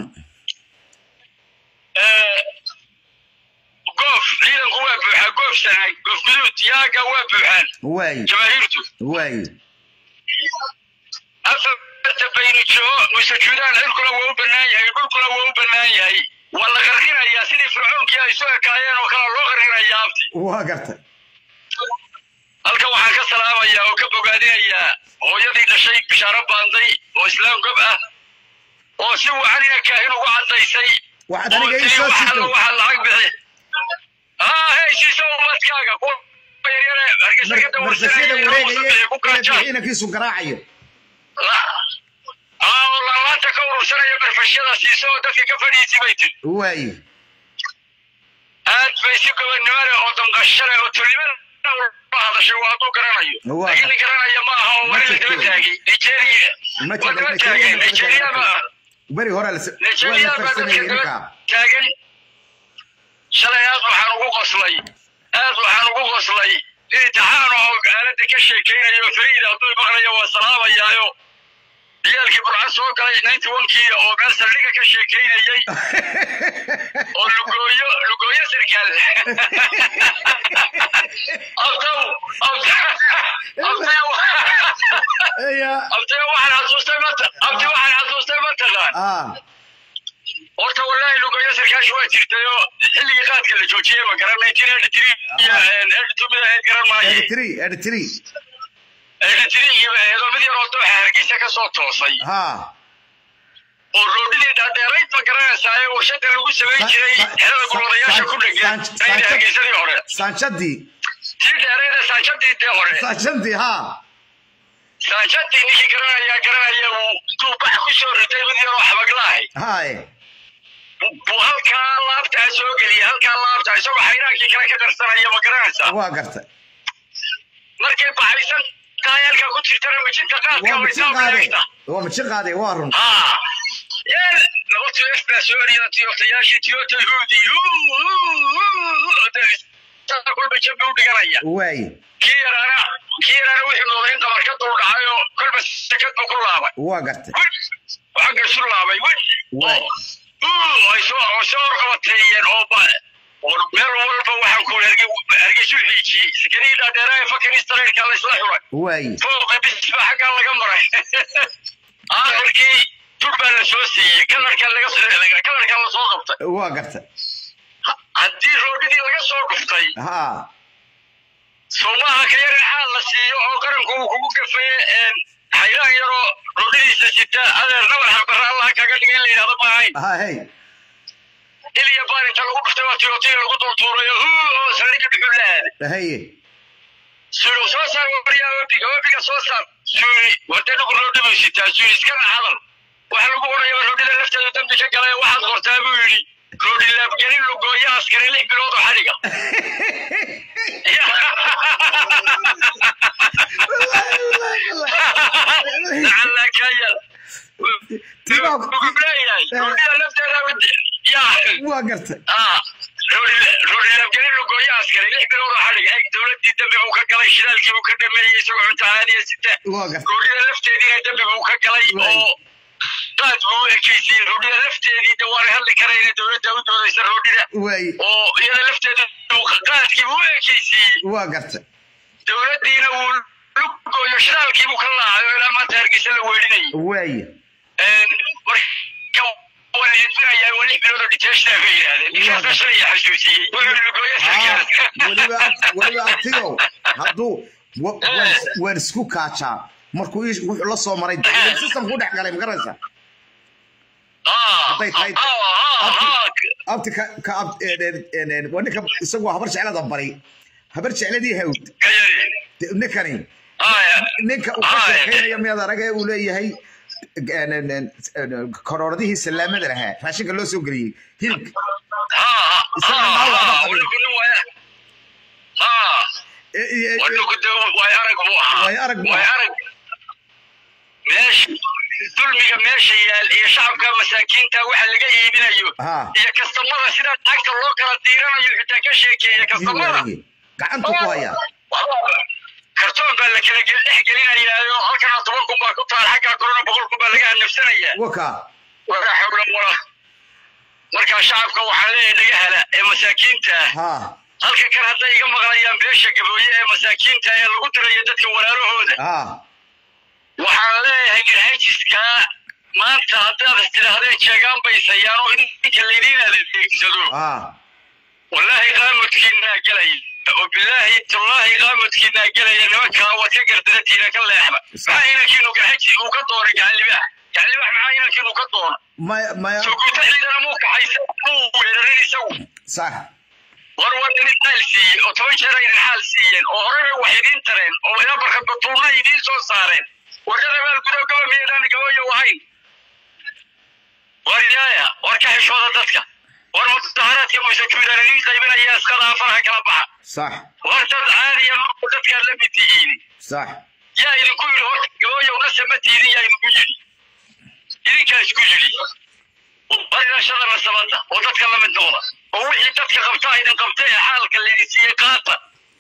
A: goof ciidanku waa buuxaa goof sanaag goof guduud yaaga waa buuxaan
B: واي
A: jamaahiirtu
B: واي
A: afarta baynijo masajuudaan cirkuna waa u bannaan yahay dhulkuna waa u bannaan yahay waa la qarqinayaa sidii fircoonkii ay soo ekaayeen oo kale loo qarqinayaa abti
B: هو قفت
A: halkan waxaan ka salaamayaa oo ka bogaadinayaa hooyadii dhashay bishaaro baanday oo islaam gob ah oo si wacan ina kaahin ugu caddaysay
B: واحد
A: oo
B: أنا جاي
A: tiri
B: صوت
A: waxa
B: سيتو
A: waxa lacag bixi haa hey siiso umadkaaga kuwa yaryare hargeysa ka
B: مرسيدة
A: dawarsanaya
B: وريقة
A: ku kaaja
B: هنا كيسو قراعي
A: aa oo laalaanta ka urursanaya barfashyada siiso oo dadka ka fadhiisi bay tiri
B: واي
A: aad bay si gobonnimo leh oo danqasho leh oo tulnimo leh hadashay waa hadduu garanayo
B: Waa.
A: laakiin nin garanaya ma aha oo wali la daba taagay nigeria
B: Ma
A: waa
B: jiro,
A: daba
B: Nigeria
A: taagay
B: ma daba
A: nigeria
B: taagay.
A: ma
B: بري هورا لس
A: nigeria
B: ولا
A: baa
B: فرسمي
A: dadka daba
B: إنك
A: taagan shalay aad waxaan ugu qoslay aad waxaan ugu qoslay in imtixaan oo aaladda ka sheekaynayo fariid hadduu maqlayo waa salaamayaayo ciyaalkii burcad soo galay ninety onkii oo meel saldhiga ka sheekaynayay oo lugooyo lugooyo sarkaal abtaw abtaw
B: يا
A: abtaw waxaan xasuustay mata abti waxaan xasuustay mataqaan
B: آه
A: horta wallaahi lugooyo sarkaash waa jirtay oo xilligii qaadka la joojiyey ma garan nineteen eighty three iyo eighty two mid ahayd garan maaye
B: ادري ادري
A: eighty three iyo ahaydoo mid yaroo dooxa hargeysa ka soo toosay
B: ها
A: oo roodhidii dhaadheerayd ma garanaysaa ee warshada lagu samayn jiray xerada gurwadayaasha ku dhegan ayna hargeysadii hore
B: سانشدي
A: tii dheereeda saajadii dee hore
B: سانشدي ها
A: saajadii ninkii garanayaa garanaya uu intuu bax ku soo ritay mid yaroo xabaglaahay
B: هاي
A: buu halkaa laabtaa soo geliyay halkaa laabtaa isagoo xayraankii kale ka darsanaya ma garanaysaa
B: واقرت
A: markay baxaysan tahay halkaa ku jirtana mijinta qaadka way
B: ومشي
A: saa
B: قادي
A: wareegta
B: ومشي قادي وارن
A: haa yeel laba tueef baa soo eriyada tiyotayaashii tiyota huudi kolba jambi u dhiganaya
B: واي
A: kii yaraana kii yaraana wixii mooday in qabar ka dul dhacay oo kolba sekad buu ku laabay
B: واقرت
A: xagga isu laabay
B: Waay.
A: ay soo oo soo horqabateeyeen oo ba war meel walba waxaan ku hargeysu xiijiyey sikarii dhaadheeraa ee fakin israelka la isla xuray
B: waaye
A: fooqa bisba xaggaa laga maray aakhirkii tur baa la soo siiyey kalarka laga kalarka la soo qabtay
B: waa garta
A: haddii roodhidii laga soo dhuftay
B: ha
A: soomaha ka yarin xaal la siiyo oo qaranku uu kugu gafaye xayraan yaroo roodhidiisa sita adeer nabar xabara allah kaga dhiga in la yidhahdo ma ahayn
B: ha hey
A: iliya baarinta lagu dhuftay waa tiyotiya lagu dultuurayo huu oo saldhigga dhuxul la aaday
B: haye
A: suul soo saar wariyaa webiga webiga soo saar suuli wade dhugu roodhi buu sitaa suuli iskana hadal waxa lagu odhaya roodhida lafteeda dambi ka galay waxaad qortaa buu yidhi roodhi laabgelin lugooya askari lix bilood oo xadhiga lacalla ka yar wuxuu leeyahay roodhida lafteeda yaa
B: waa garta
A: roorilaabgelin lugooyo askari lix bilood oo xadhig eg dowladdii dambi buu ka galay shidaalkii buu ka dhameeyey isagoo cunto caadiya sita
B: waa garta
A: roodhida lafteediina dambi buu ka galay oo qaad buu u ekeysiiyey roodhida lafteedii de waana hadli karayna dowladda u doodaysa roodhida
B: waaye
A: oo iyada lafteeda qaadkii buu u ekeysiiyey
B: waa garta
A: dowladdiina wuu lugooyo shidaalkii buu ka laacay oo ilaa maanta hargeysa la weedhinayay
B: waaye
A: marka waa la edbinayaa waa lix bilood oo dhiteeshtaa bay yidhaahdeen ninkaasa shalay xasuusiyey wuxuu lugooyo sarkaal
B: weliba weliba abtigow hadduu wa- waan- waan isku kaajaa markuu ii- wuxuu la soo maray system ku dhex galay magaraysa Hadday tahay- abti ka ka ab- een- een- een- een, waa ninka isagoo habar jeclada baray habar jecladii hawd De- ninkani ninka uu ka sheekaynaya miyaad aragee uu leeyahay een- een- een- een, korooradihii salaamada lahaa raashinka loo soo geliyey hilibka E- e- e- Waayo arag buu ahaa.
A: meesha dulmiga meesha yaal iyo shacabka masaakiinta waxa laga iibinayo
B: ha
A: iyo kastamada sida lacagta loo kala diiranayo xitaa ka sheekeeya
B: yuu
A: kastamada
B: wareegay gacanta ku hayaa
A: kartoon baa la kala gel- dhex gelinayaayo halkana toban kun baa ku taal xaggaa korona boqol kun baa laga hanafsanayaa
B: waka
A: walaa xawla walaa marka shacabka waxaa leeyahay laga hela ee masaakiinta ah
B: ha
A: halka kan hadday iga maqlayaan beesha gabooye ee masaakiinta ee lagu dirayo dadka walaalahooda
B: ha
A: waxaan leeyahay garhajiska maanta haddaad istidhaahdeen jeegaan baysayaan oo idinka laydiin adeegsado
B: ha
A: wallaahi qaamadkiinaa gelaya oo bilaahi tallaahi qaamadkiinaa gelaya nimankaa waad ka gardaratiina ka leexda maxaa inankiinu garhaji uu ka doonay gacalibaax gacalibaax maxaa inankiinu ka doona
B: maya maya
A: soguta ciidana muu kaxaysa muu weerarin isagu
B: sax
A: war war idin xaal siiyey oo toban jeer idin xaal siiyeen oo horena wax idiin tareen oo ilaa barka batuuna idiin soo saareen warkada meel gudo gaba miyaydaan gabayo ahayn war idaaya war ka xishooda dadka war mudaharaadka muuse juudan idiin qaybinaya iskada afaraha kala baxa
B: sax
A: war dad caadiya marku dadkaad la mid tihiin
B: sax
A: yaa idinku yidhi horta gabayo nase ma tiidin yaa idinku yidhi idinkaa isku yidhi war ilashada nasabadda oo dadka la mid noqda oo wixii dadka qabtaa idin qabta ee xaalka laydin siiyey qaata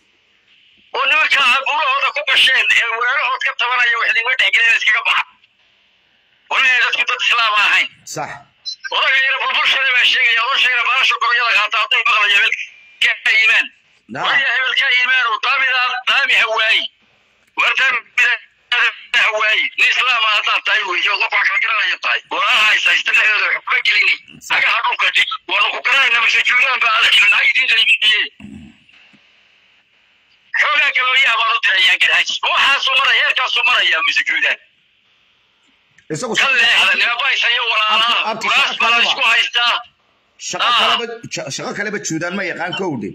A: oo nimanka caburahooda ku gasheen ee weerahood ka tabanaya wax idinma dhexgelin iskaga baxa war inay dadku dad islaama ahayn
B: sax
A: odaga yara bulbulshada baa sheegaya odoo sheegana baalasha goroyada qaata hadduu maqlayo hebelka iimaan
B: na
A: warya hebelka iimaan oo daamidaa daami hawaayi war daamida hawaayi nin islaama haddaad tahay weyo qof wax kala garanaya tahay walaalaha haysa haysta dhexdooda wax kuma gelini agaha dhulka dhig waanu ku garanayna mise juulaan baa adag naag idiin qaybiye xoogaa galooyaha baan u dirayaa garhaji waxaasuu maraya heerkaasuu maraya mise juulaan
B: isagu
A: ka leexda nimabaysayo walaalaha
B: Abti- abti
A: kuraas baa la isku haystaa
B: shaqo kaleba ja- shaqo kaleba juudaan ma yaqaan kowdhe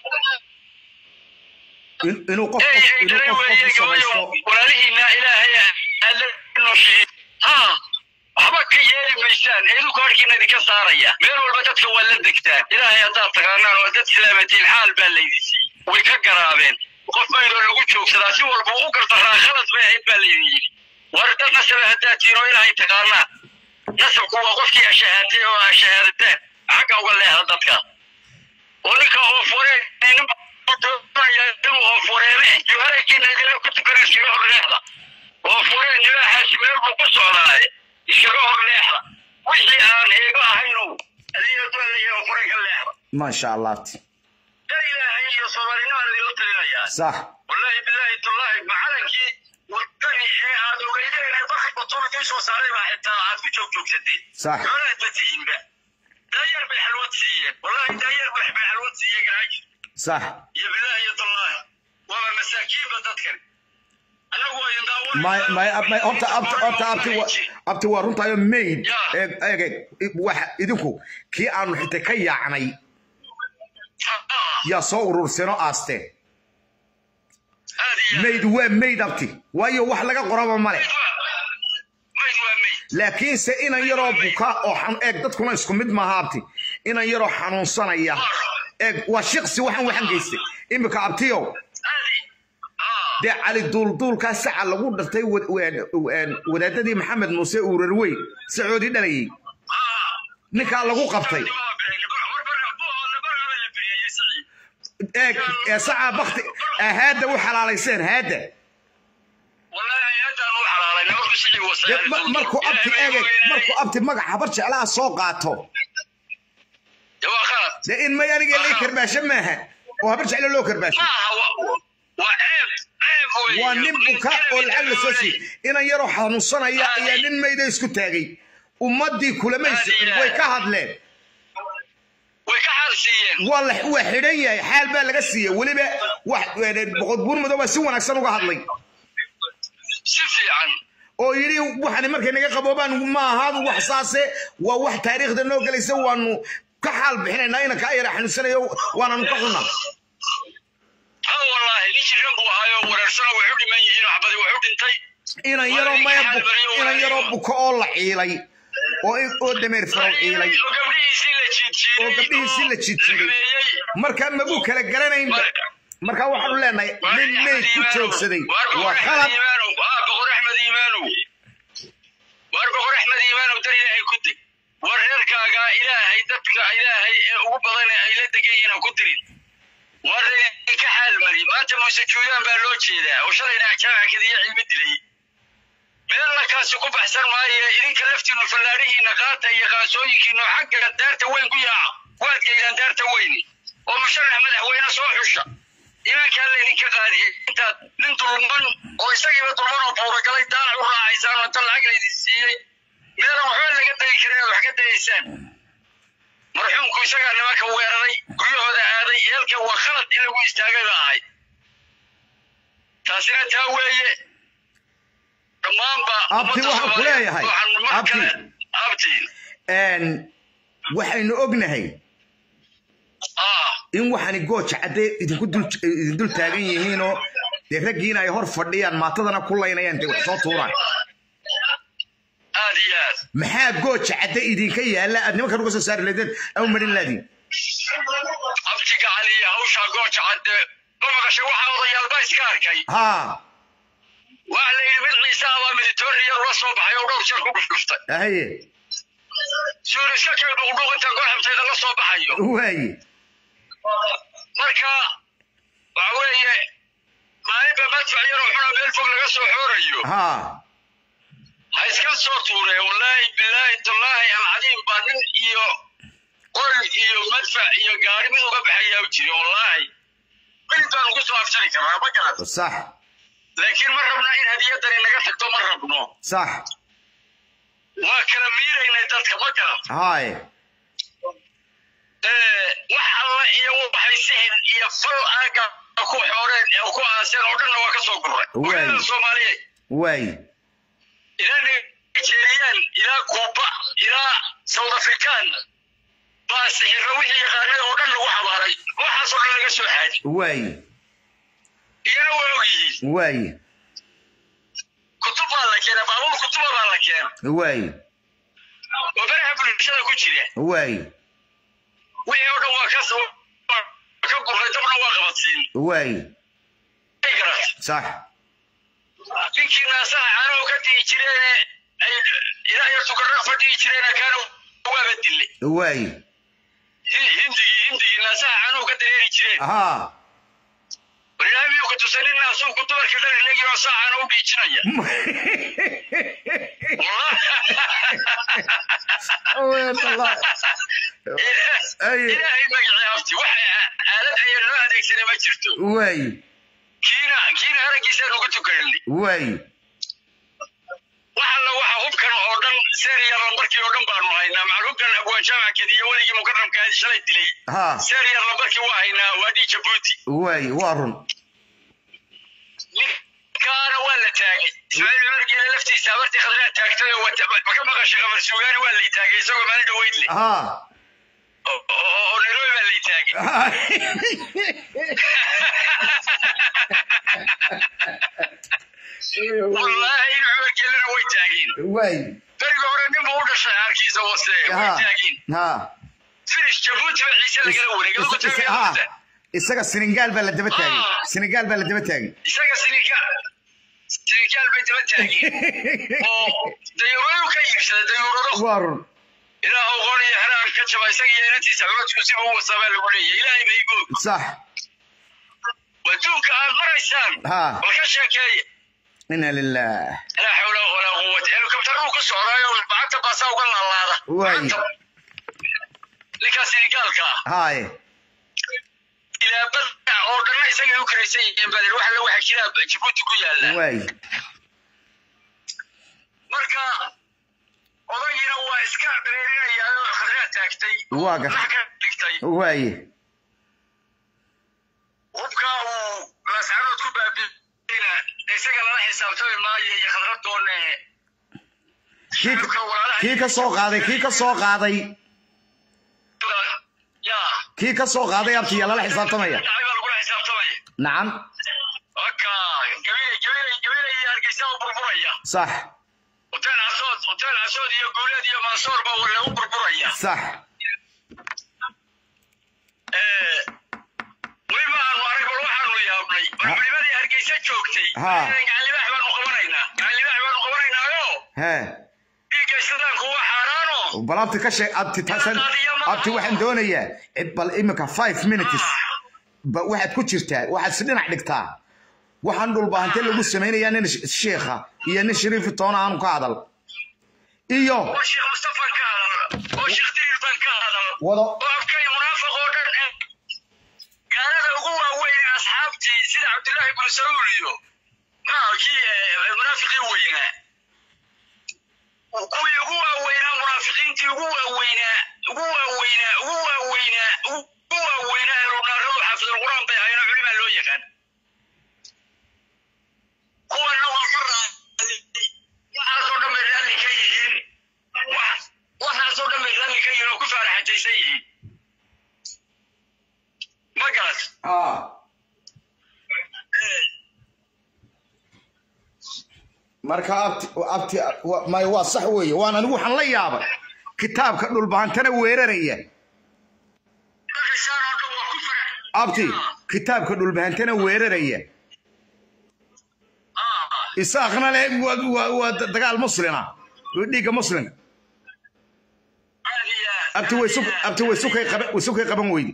B: In- inuu qof
A: Ey, ey,
B: inuu
A: dhalay
B: qof qof
A: weeye,
B: u samaysto
A: gabayo, walaalihiina ilaahay aad la nooshiin ha waxba ka yeeli maysaan idinku harkiina idinka saaraya meel walba dadka waa la degtaan ilaahay haddaad taqaanaan oo dad islaamatiin xaal baa laydin siiyey way ka garaabeen qof maydoo lagu joogsadaa si walba u gardaraa khalad bay ahayd baa laydin yidhi war dad nasabe haddaad tihiin oo ilaahay taqaanaa nasabku waa qofkii ashahaatay oo ashahaadataan xagga uga leexda dadka oo ninka oofureen nin doonaya inuu oofureeme juharaykiina idila ku tukan iskaga hor leexda oofureen libaaxaasi meel buu ku socdaaye iskaga hor leexda wixii aan heego ahaynow adiga doonaya oofure ka leexda
B: maasha allah abti
A: dar ilaahay iyo soomaalinimaan idinla talinayaa
B: sax
A: wallaahi bilaahi tullaahi macalankii wadani ee aad ogeydeen ee bakri batuulkii soo saaray baa xitaa aad ku joog joogsateen
B: Sax.
A: xoolaad ba tihiinba daayar bay xalwad siiyeen wallaahi daayar bay bay xalwad siiyeen garaajir
B: sax
A: iyo bilaahi iyo tullaahi waaba masaakiinba dadkan annagu waa idin daawanaysaa.
B: may may may horta abti horta abti wa abti waa runtaayo mayd eeg eeg eeg, waxa idinku kii aanu xitay ka yaacnay
A: Ah,
B: yaa soo ururseen oo aasteen
A: aad iyo aad.
B: mayd waa mayd abti waayo wax laga qoraba male
A: Mayd waa- mayd waa mayd.
B: laakiinse inan yaroo buka oo xan- eeg dadkuna isku mid maaha abti inan yaroo xanuunsanaya eeg waa shiqsi waxaan waxan geystay imika abtiyow
A: Aad i- ah,
B: dee cali duulduulkaa saca lagu dhartay wad- wad- wad- wadaadadii maxamed muuse uurarwey sacoodii dhalayay
A: ah.
B: ninkaa lagu qabtay eeg ee sacaa bakti ee haadda u xalaalayseen haadda dee ma- markuu abti eegay markuu abti magac habar jeclaha soo qaato dee in may aniga lay karbaasho maaha oo habar jeclo loo karbaasho waa nin buka oo lacag la soo siiyey inan yaroo xanuunsanaya ayaa nin mayda isku taagay ummaddii kulamaysa way ka hadleen waa la waa xidhan yahay xaal baa laga siiyey weliba wax boqod buur madow baa si wanaagsan uga hadlay oo yidhi waxani markay naga qaboobaan ma ahaadu wax saase waa wax taariikhda noo gelaysa waanu ka xaal bixinaynaa inanka ayara xanuunsanayo waananu ka xunnaa inan yaroo maya bu- inan yaroo buko oo la ciilay oo oo dameer farow ciilay oo gabdhihiisii la jiidjiiday marka mabuu kala garanaynba marka waxaanu leenahay nin mayd ku joogsaday waa khalad
A: boqor axmed iimaanow waar boqor axmed iimaanow dar ilaahay ku deg war reerkaaga ilaahay dadka ilaahay ee ugu badan ee ay la degan yihiin ha ku dirin war ka xaalmari maanta muuse juudaan baa loo jeedaa oo shalayna jaamaca kadiya cilmi dilay meel lakaasi ku baxsan maayo idinka laftiinu fallaadhihiina qaata iyo qaasooyinkiinu xagga daarta weyn ku yaaca waad geydaan daarta weyni oo musharax madaxweyne soo xusha imankaa laydinka qaadiyay intaad nin dulman oo isagiiba dulman oo buuragalay daalac u raacaysaan oo inta lacag laydin siiyey meelan waxba laga degi karin inaad wax ka dayaysaan marxuumku isagaa nimanka weeraray guryahooda aaday yeelka waa khalad in lagu istaagay ba ahayd taasina taa weeye dhammaanba
B: Abti, waxaan ku leeyahay. Abti.
A: abti
B: Een, waxaynu ognahay
A: ah
B: in waxani gooja caddee idinku dul idin dul taagan yihiinoo dee raggiina ay hor fadhiyaan maatadana ku laynayaan dee wax soo tuuraan
A: aad iyo aad
B: maxaa gooja cadde idinka yaalla aad nimankan uga soo saari leedeen au marin laadiin
A: abtiga caliya hawshaa gooja cadde ma maqashay waxaa odayaalba iska arkay
B: haa
A: waxa la yidhi mid ciise abaa militoria ula soo baxay oo dhowr jeer ku dhufdhuftay
B: haye
A: suuriska kee dhuqdhuq inta gooxabtayda la soo baxayo
B: waaye
A: marka waxa weeye maalinba madfac yaroo xuna meel fog laga soo xoorayo
B: haa
A: ha iska soo tuuree wallaahi bilaahi tallaahi alcadiim baa nin iyo qol iyo madfac iyo gaari mid uga baxayaa u jiri wallaahi mid baan ugu soo aftari karaa ma garan
B: sax
A: laakiin ma rabna in hadiyadani naga tagto ma rabno
B: sax
A: waa kala miiraynay dadka ma garan
B: haaye
A: wax alla iyo waxay sixir iyo fal aaga ku xooreen ee ku aaseen oo dhanna waa ka soo gurray
B: Waay.
A: walaala soomaaliyeed
B: waaye
A: ilaa nigeriyaan ilaa kuuba ilaa south african baa sixirra wixii yaqaanay oo dhan lagu xabaaray waxaasoo dhan laga soo xaadi
B: waaye
A: iyana waa og yihiin
B: waaye
A: kutub baa la keena baabuur kutuba baa la keena
B: waaye
A: oo baraha bulshada ku jira
B: waaye
A: wixii oo dhan waa ka soo waa ka gurray dabna waa qabadsiin
B: waaye
A: ay garat
B: sax
A: ninkii naasaha caanuhu ka digi jireene ay ilaa iyo tukarra fadhigi jireena kaana waaba dille
B: waaye
A: hindigii hindigii naasaha caanuhu ka dareeri jireen
B: haa
A: barnaamijku tusanin naasuu ku dumarka dhan inagii oo saacana u dhiijinaya
B: Aweer Allah. Ay.
A: ilaahay magacii jirto
B: waay
A: kiina kiina araggiisaan uga tukanay
B: waay
A: wax alla waxa hubkan oo dhan seeriyarla markii oo dhan baanu haynaa macal hubkan abwaan jaamacakeed iyo weligii mukaramkaadi shalay dilay
B: ha
A: seeriyarla markii waa haynaa waa dhii jabuuti
B: waay waa run
A: ninkaana waa la taagay ismaaciil cumar geele laftiisa habartii khadraa taagtay oo wata- ma ka maqashay qamar suugaani waa lay taagay isagoo maalin dhaweyd leh
B: ha
A: oo oo- oo nairobi baa lay taagay wallaahi in cumar geelena way taageen
B: waay
A: beriga hore nin buu u dhashay xaarkiisa hoose way
B: ha
A: taageen
B: ha
A: finish jabuuti baa ciise lagala wareegay lagu
B: Is- is-
A: taagay
B: ha.
A: horta.
B: isaga senegaal baa la daba taagay
A: Ah.
B: senegaal baa la daba taagay
A: isaga sinigaal sinigaal bay daba taageen oo dayuuradu ka iibsaday dayuurado
B: waa run
A: ilaah qoon iyo xeraan ka jaba isaga iyo inantiisa codadku siba u wasaabaa lagu leeyahay ilaahay bay goog
B: sax
A: waduunka aad maraysaan
B: ha
A: bal ka sheekeeya
B: ina lilah
A: laa xawla walaa quwata helikobtaruu ka socdaayo bacanta baasaa uga laalaada
B: Waay.
A: Bacanta- ninkaa sinigaalka ah
B: haye
A: ilaa badda oo dhanna isagay u karaysan yihiin badir waxa la waxa jira jabuuti ku yaala
B: waay
A: marka odagiina waa iska dareerinayaa oo khadraa taagtay
B: Waa gar-
A: wax ka dhigtay
B: waaye
A: hubka uu laascarood ku baabiina isaga lala xisaabtami maayo iyo khadradoone
B: kii kii ka soo qaaday kii ka soo qaaday
A: ya
B: kii ka soo qaaday abtiya lala xisaabtamaya
A: dhacay baa lagula xisaabtamaya
B: nacam
A: waka gabilay gabilay gabilay iyo hargeysa u burburaya
B: sax
A: hotel casood hotel casood iyo guuleed iyo mansoor baa lagu burburaya
B: sax
A: weli ma aanu arag bal waxaanu yaabnay bal culimadii hargeysa joogtay
B: Ha.
A: gacalibaax baanu qabanaynaa gacalibaax baanu qabanaynaayo
B: hee
A: dhiigga islaamku waa xaaraano
B: bal abti ka sheeg abti tasan abti waxaan doonayaa cid bal imika five minutes ba waxaad ku jirtaa waxaad si dhinac dhigtaa waxaan dhulbaahante lagu samaynayaa nin sh- sheekha iyo nin shariifi toona aanu ka hadal iyo
A: oo sheekh mustafan ka hadal oo sheekh diriir baan ka hadal
B: wado
A: oo afkay munaafiq oo dhan eh gaalada ugu waaweyn ee asxaabtii sida cabdullaahi ibnu saluul iyo maa kii eh, munaafiqii weynaa kuwii ugu waaweynaa munaafiqiintii ugu waaweynaa ugu waaweynaa ugu waaweynaa ugu waaweynaa elunaaradu xaafidulquraan bay hayno culimaa loo yaqaan kuwana waa ka raali waxaasoo dhan bay raalli ka yihiin wax- waxaasoo dhan bay raalli ka yihiin oo ku faaraxataysan yihiin ma garat
B: ah marka abti abti wa- may waa sax weeye waan anigu waxaan la yaabay kitaabka dhulbaantana weeraraya
A: markaysaan oo dhan waa ku farax
B: abti kitaabka dhulbaantana weeraraya
A: Ah,
B: isaaqna le waa- waa waa dagaal muslina dhiigga muslimka
A: aad iyo aad,
B: abti
A: aad
B: way su
A: iyo aad,
B: abti way
A: aad
B: sukay
A: iyo aad.
B: qaban way sukay qaban weydi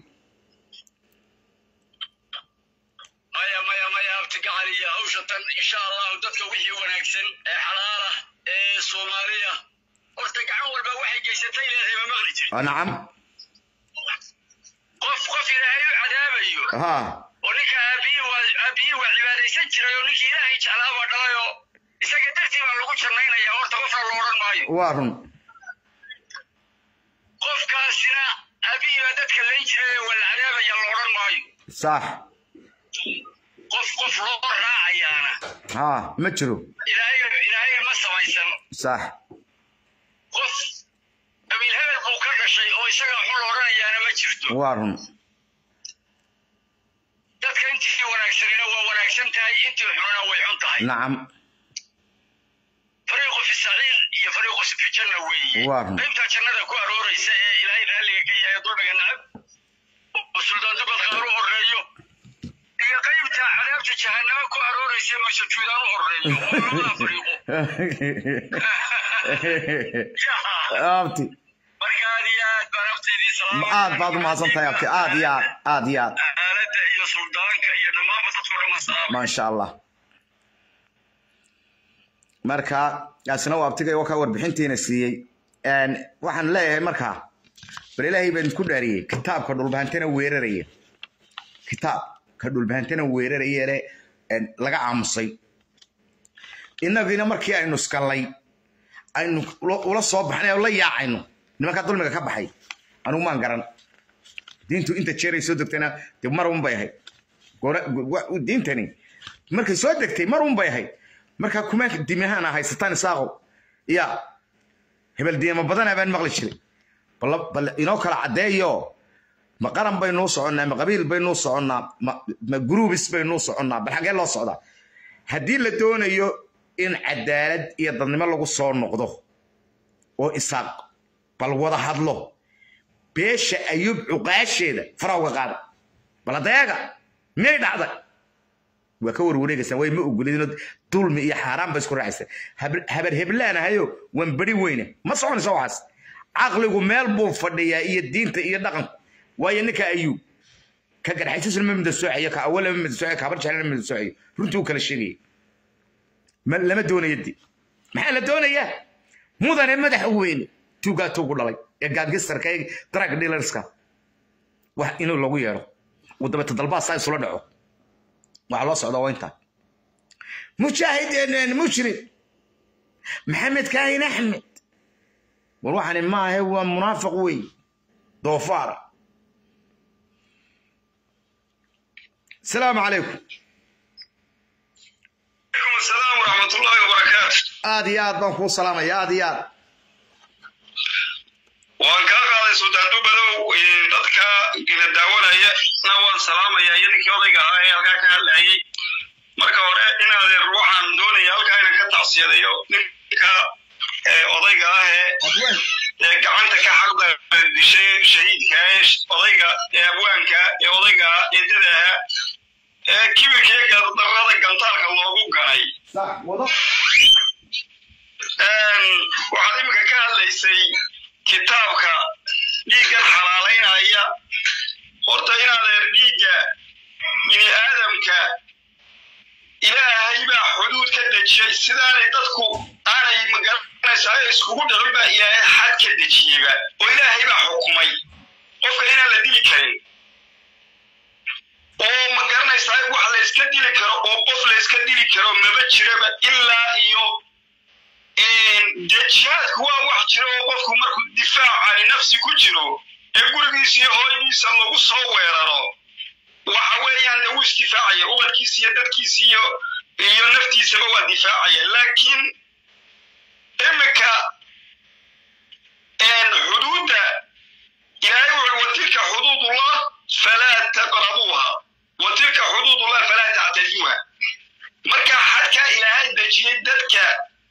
A: maya maya maya abti gacal iyo hawsha tan insha allahu dadka wixii wanaagsan ee xalaala ee soomaaliya horta gacan walba waxay geysatay leedahay ma maqli jirin
B: Ah, nacam
A: qof qof ilaahay u cadaabayo
B: ha
A: oo ninka aabihii waa aabihii waa cibaadaysan jiray oo ninkii ilaahay jeclaa baa dhalay oo isaga dartii baa lagu jannaynaya horta qofna lo odhan maayo
B: waa run
A: qofkaasina aabihii baa dadka layn jiray oo waa la cadaabaya la odhan maayo
B: sax
A: qof qof loo raacayaana
B: ha ma jiro
A: ilaahay ilaahay ma samaysan
B: sax
A: qof qabiil hebel buu ka dhashay oo isaga xun la odhanayaana ma jirto
B: waa run
A: dadka intii wanaagsanina waa wanaagsan tahay intii xunina way xun tahay
B: nacam
A: fariiqu fi saciir iyo fariiqu fi janna weeye
B: Waa run.
A: qaybta jannada ku arooraysa ee ilaahay raalliga ka yahay dulmiga nacab oo suldaantu badqaar u horeeyo iyo qaybta cadaabta jahannama ku arooraysa ee masajuudaan u horeeyo waa labada fariiqo
B: abti
A: marka aad iyo aad baan abtaydii salaama
B: aad baad u mahadsan tahay abti aad iyo aad aad iyo aad
A: aaladda iyo suldaanka iyo dhammaanba dadku dhammaan salaama
B: maasha allah marka kaasina waa abtigay oo ka warbixintiina siiyey Een, waxaan leeyahay markaa bal ilaahay baan isku dhaariyey kitaabka dhulbahantana weeraraya kitaab ka dhulbahantana weerarayeele laga aamusay innagiina markii aynu iskallay aynu ula soo baxnay oo la yaacayno nimankaa dulmiga ka baxay anugu maan garan diintu inta jeeray soo degtayna dee mar un bay ahayd diintani markay soo degtay mar un bay ahayd markaa kuma dimihaana haysataan isaaqo ya hebel diima badanaa baan maqli jiray bal inoo kala caddeeyo ma qaran baynuu soconnaa ma qabiil baynuu soconnaa ma gruubis baynuu soconnaa bal xaggee loo socdaa haddii la doonayo in cadaalad iyo dadnimo lagu soo noqdo oo isaaq bal wada hadlo beesha ayub cuqaasheeda farawga qaada bal adeega miyay dhacday waa ka warwareegaysaan way ma ogolidinoo dulmi iyo xaaraan ba isku raacaysa habar heblaanahayo waan beri weyne ma soconaysa waxaas caqligu meel buu fadhiyaa iyo diinta iyo dhaqanku waayo ninka ayuu ka garxaysusna ma midasoocayo ka awala ma midasoocayo ka habar jeclana ma midasoocayo runtii uu kala sheegaya lama doonayo di maxaa la doonayaa mudane madaxa weyne tuugaa tuugu dhalay ee gaangistarka ee drug dealerska wax inuu lagu yeedho uu dabeeta dalbaa saa isula dhaco waxaa loo socdaa waa intaa mujaahid mushrik maxamed kaahin axmed war waxani maahe waa munaafiq wey doofaara السلام عليكم
A: عليكم السلام ورحمة الله وبركاته
B: آدي آد بانكو سلام يا آدي آد
A: waan kaa qaaday suldaan dubadow dadka ila daawanaya na waan salaamaya iyo ninkii odayga ahaa ee halkaa ka hadlayay marka hore inaadeer waxaan doonaya halkaa inan ka tacsiyadayo ninka odayga ah ee gacanta ka xaqda dishay shahiidka ee odayga ee abwaanka ee odayga eedada ahaa ee kibirka iyo gardarrada gantaalka loogu ganay waxaad iminka ka hadlaysay kitaabka dhiiggan xalaalaynaya horta inaadeer dhiigga bini aadamka ilaahay baa xuduud ka dejiyey sidaanay dadku aanay magaranaysaa iskugu dhicin baa ilaahay xad ka dejiyeyba oo ilaahay baa xukumay qofka inaan la dili karin oo ma garanaysaa wax la iska dili karo oo qof la iska dili karo maba jiraba ilaa iyo dee jihaadku waa wax jiro oo qofku markuu difaacani nafsi ku jiro ee gurigiisa iyo hooyadiisa lagu soo weeraro waxa weeyaan dee wuu isdifaacaya ubadkiisa iyo dadkiisa iyo iyo naftiisaba waa difaacaya laakiin iminka xuduudda ilaahay wuxuu watilka xuduudullah falaa taqrabuuha watilka xuduudullah falaa tactaduuha marka xadkaa ilaahay dejiyey dadka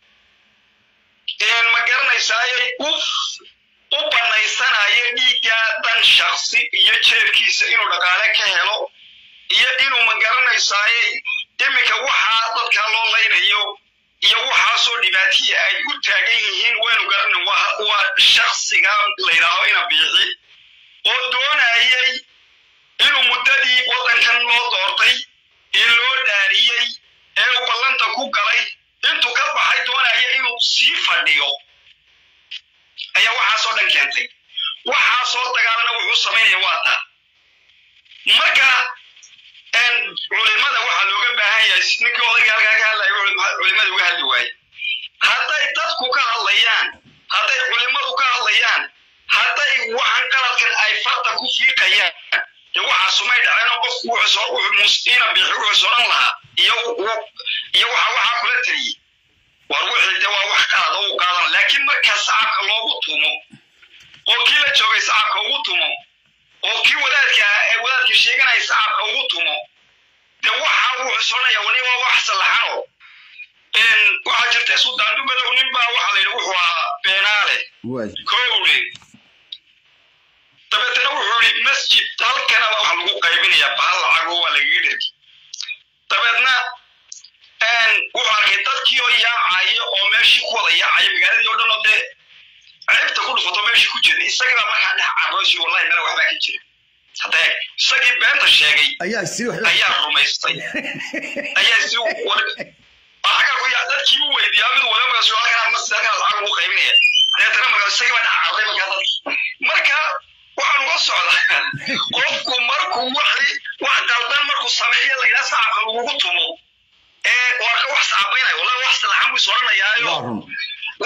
A: ma garanaysaaye u u banaysanaya dhiigga dan shaksi iyo jeebkiisa inuu dhaqaale ka helo iyo inuu ma garanaysaaye iminka waxaa dadka loo laynayo iyo waxaasoo dhibaatiya ay u taagan yihiin waynu garana waa shaksiga layidhaaho ina biixi oo doonayay inuu muddadii waddankan loo doortay ee loo dhaariyey ee uu ballanta ku galay intuu ka baxay doonaya inuu sii fadhiyo ayaa waxaasoo dhan keentay waxaasoo dagaalana wuxuu samaynaya waa taa marka culimada waxaa looga baahan yahay ninkii odayga halkaa ka hadlaya culimada uga hadli waaye hadday dadku ka hadlayaan hadday culimadu ka hadlayaan hadday waxan qaladkan ay farta ku fiiqayaan dee waxaa sumay dhaceenoo qofku wuxuuina bixi wuxuu soran lahaa iyo iyo waxa waxaa kula taliyey war wixii de waa wax qalad oo u qaadan laakiin marka sacabka loogu tumo oo kii la joogay sacabka ugu tumo oo kii wadaadka ee wadaadka sheeganaya sacabka ugu tumo de waxa wuxuu soranaya wani waa wax sallaxano waxaa jirta suldaan dubadow nin baa waxaa la yidhi wuxuu ahaa beenaale kowle dabeetana wuxuu yidhi masjid halkana waxa lagu qaybinayaa bahal lacago waa lagaga dhergi dabeedna wuxuu arkay dadkii oo yaacaya oo meeshii ku wada yaacaya magaaladii oo dhan oo dee ceebta ku dhufato meeshii ku jira isagii baa markaa dhex caroosi wallahi mela waxbaa ka jira haddee isagii beenta sheegay ayaa rumaystay ayaa si xagaa ku yaa dadkii u weydiiyaa mid wala markaas halkan masjid halkan lacag ugu qaybinaya deetana markaas isagii baa dhex carray markaa dadkii marka waxaan uga socdaa qofku markuu wixii wax qaldan markuu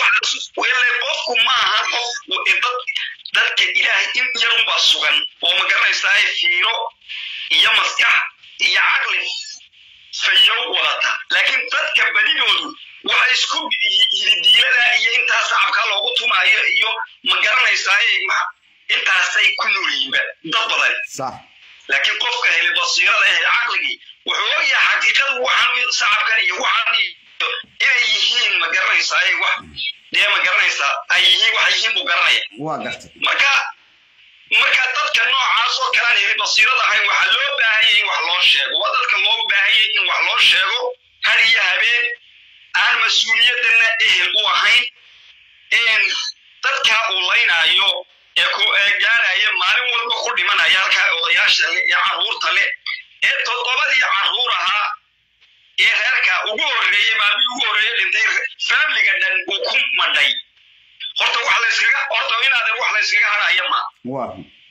A: wele qofku maaha qof dad dadka ilaahay in yarunbaa sugan oo ma garanaysaa fiiro iyo maskax iyo caqli fayow wadata laakiin dadka badidoodu waxa isku yididiilada iyo intaa sacabka loogu tumaayo iyo ma garanaysaa intaasay ku noolyihiinba dad badan
B: صح
A: laakiin qofka hele basiirada eh caqligii wuxuu ogyahay xaqiiqadu waxaan sacabkan iyo waxaan iyo inay yihiin ma garanaysaa ay wax dee ma garanaysaa ay yihiin waxay yihiin buu garanaya
B: waa gartay
A: marka marka dadka noocaas oo kalaan heli basiirada ahayn waxaa loo baahanyay in wax loo sheego waa dadka loo baahanyay in wax loo sheego har iyo habeen aan mas-uuliyadana ehel u ahayn dadka uu laynaayo ee ku gaaraya maalin walba ku dhimanaya halkaa odayaasha le ee carruurta leh ee toddobadii carruur ahaa ee reerka ugu horreeyey maalmihii ugu horreeyey dhintay faamiliga dhan uu ku madhay horta wax layskaga horta inaadan wax layskaga hadhaya ma
B: waa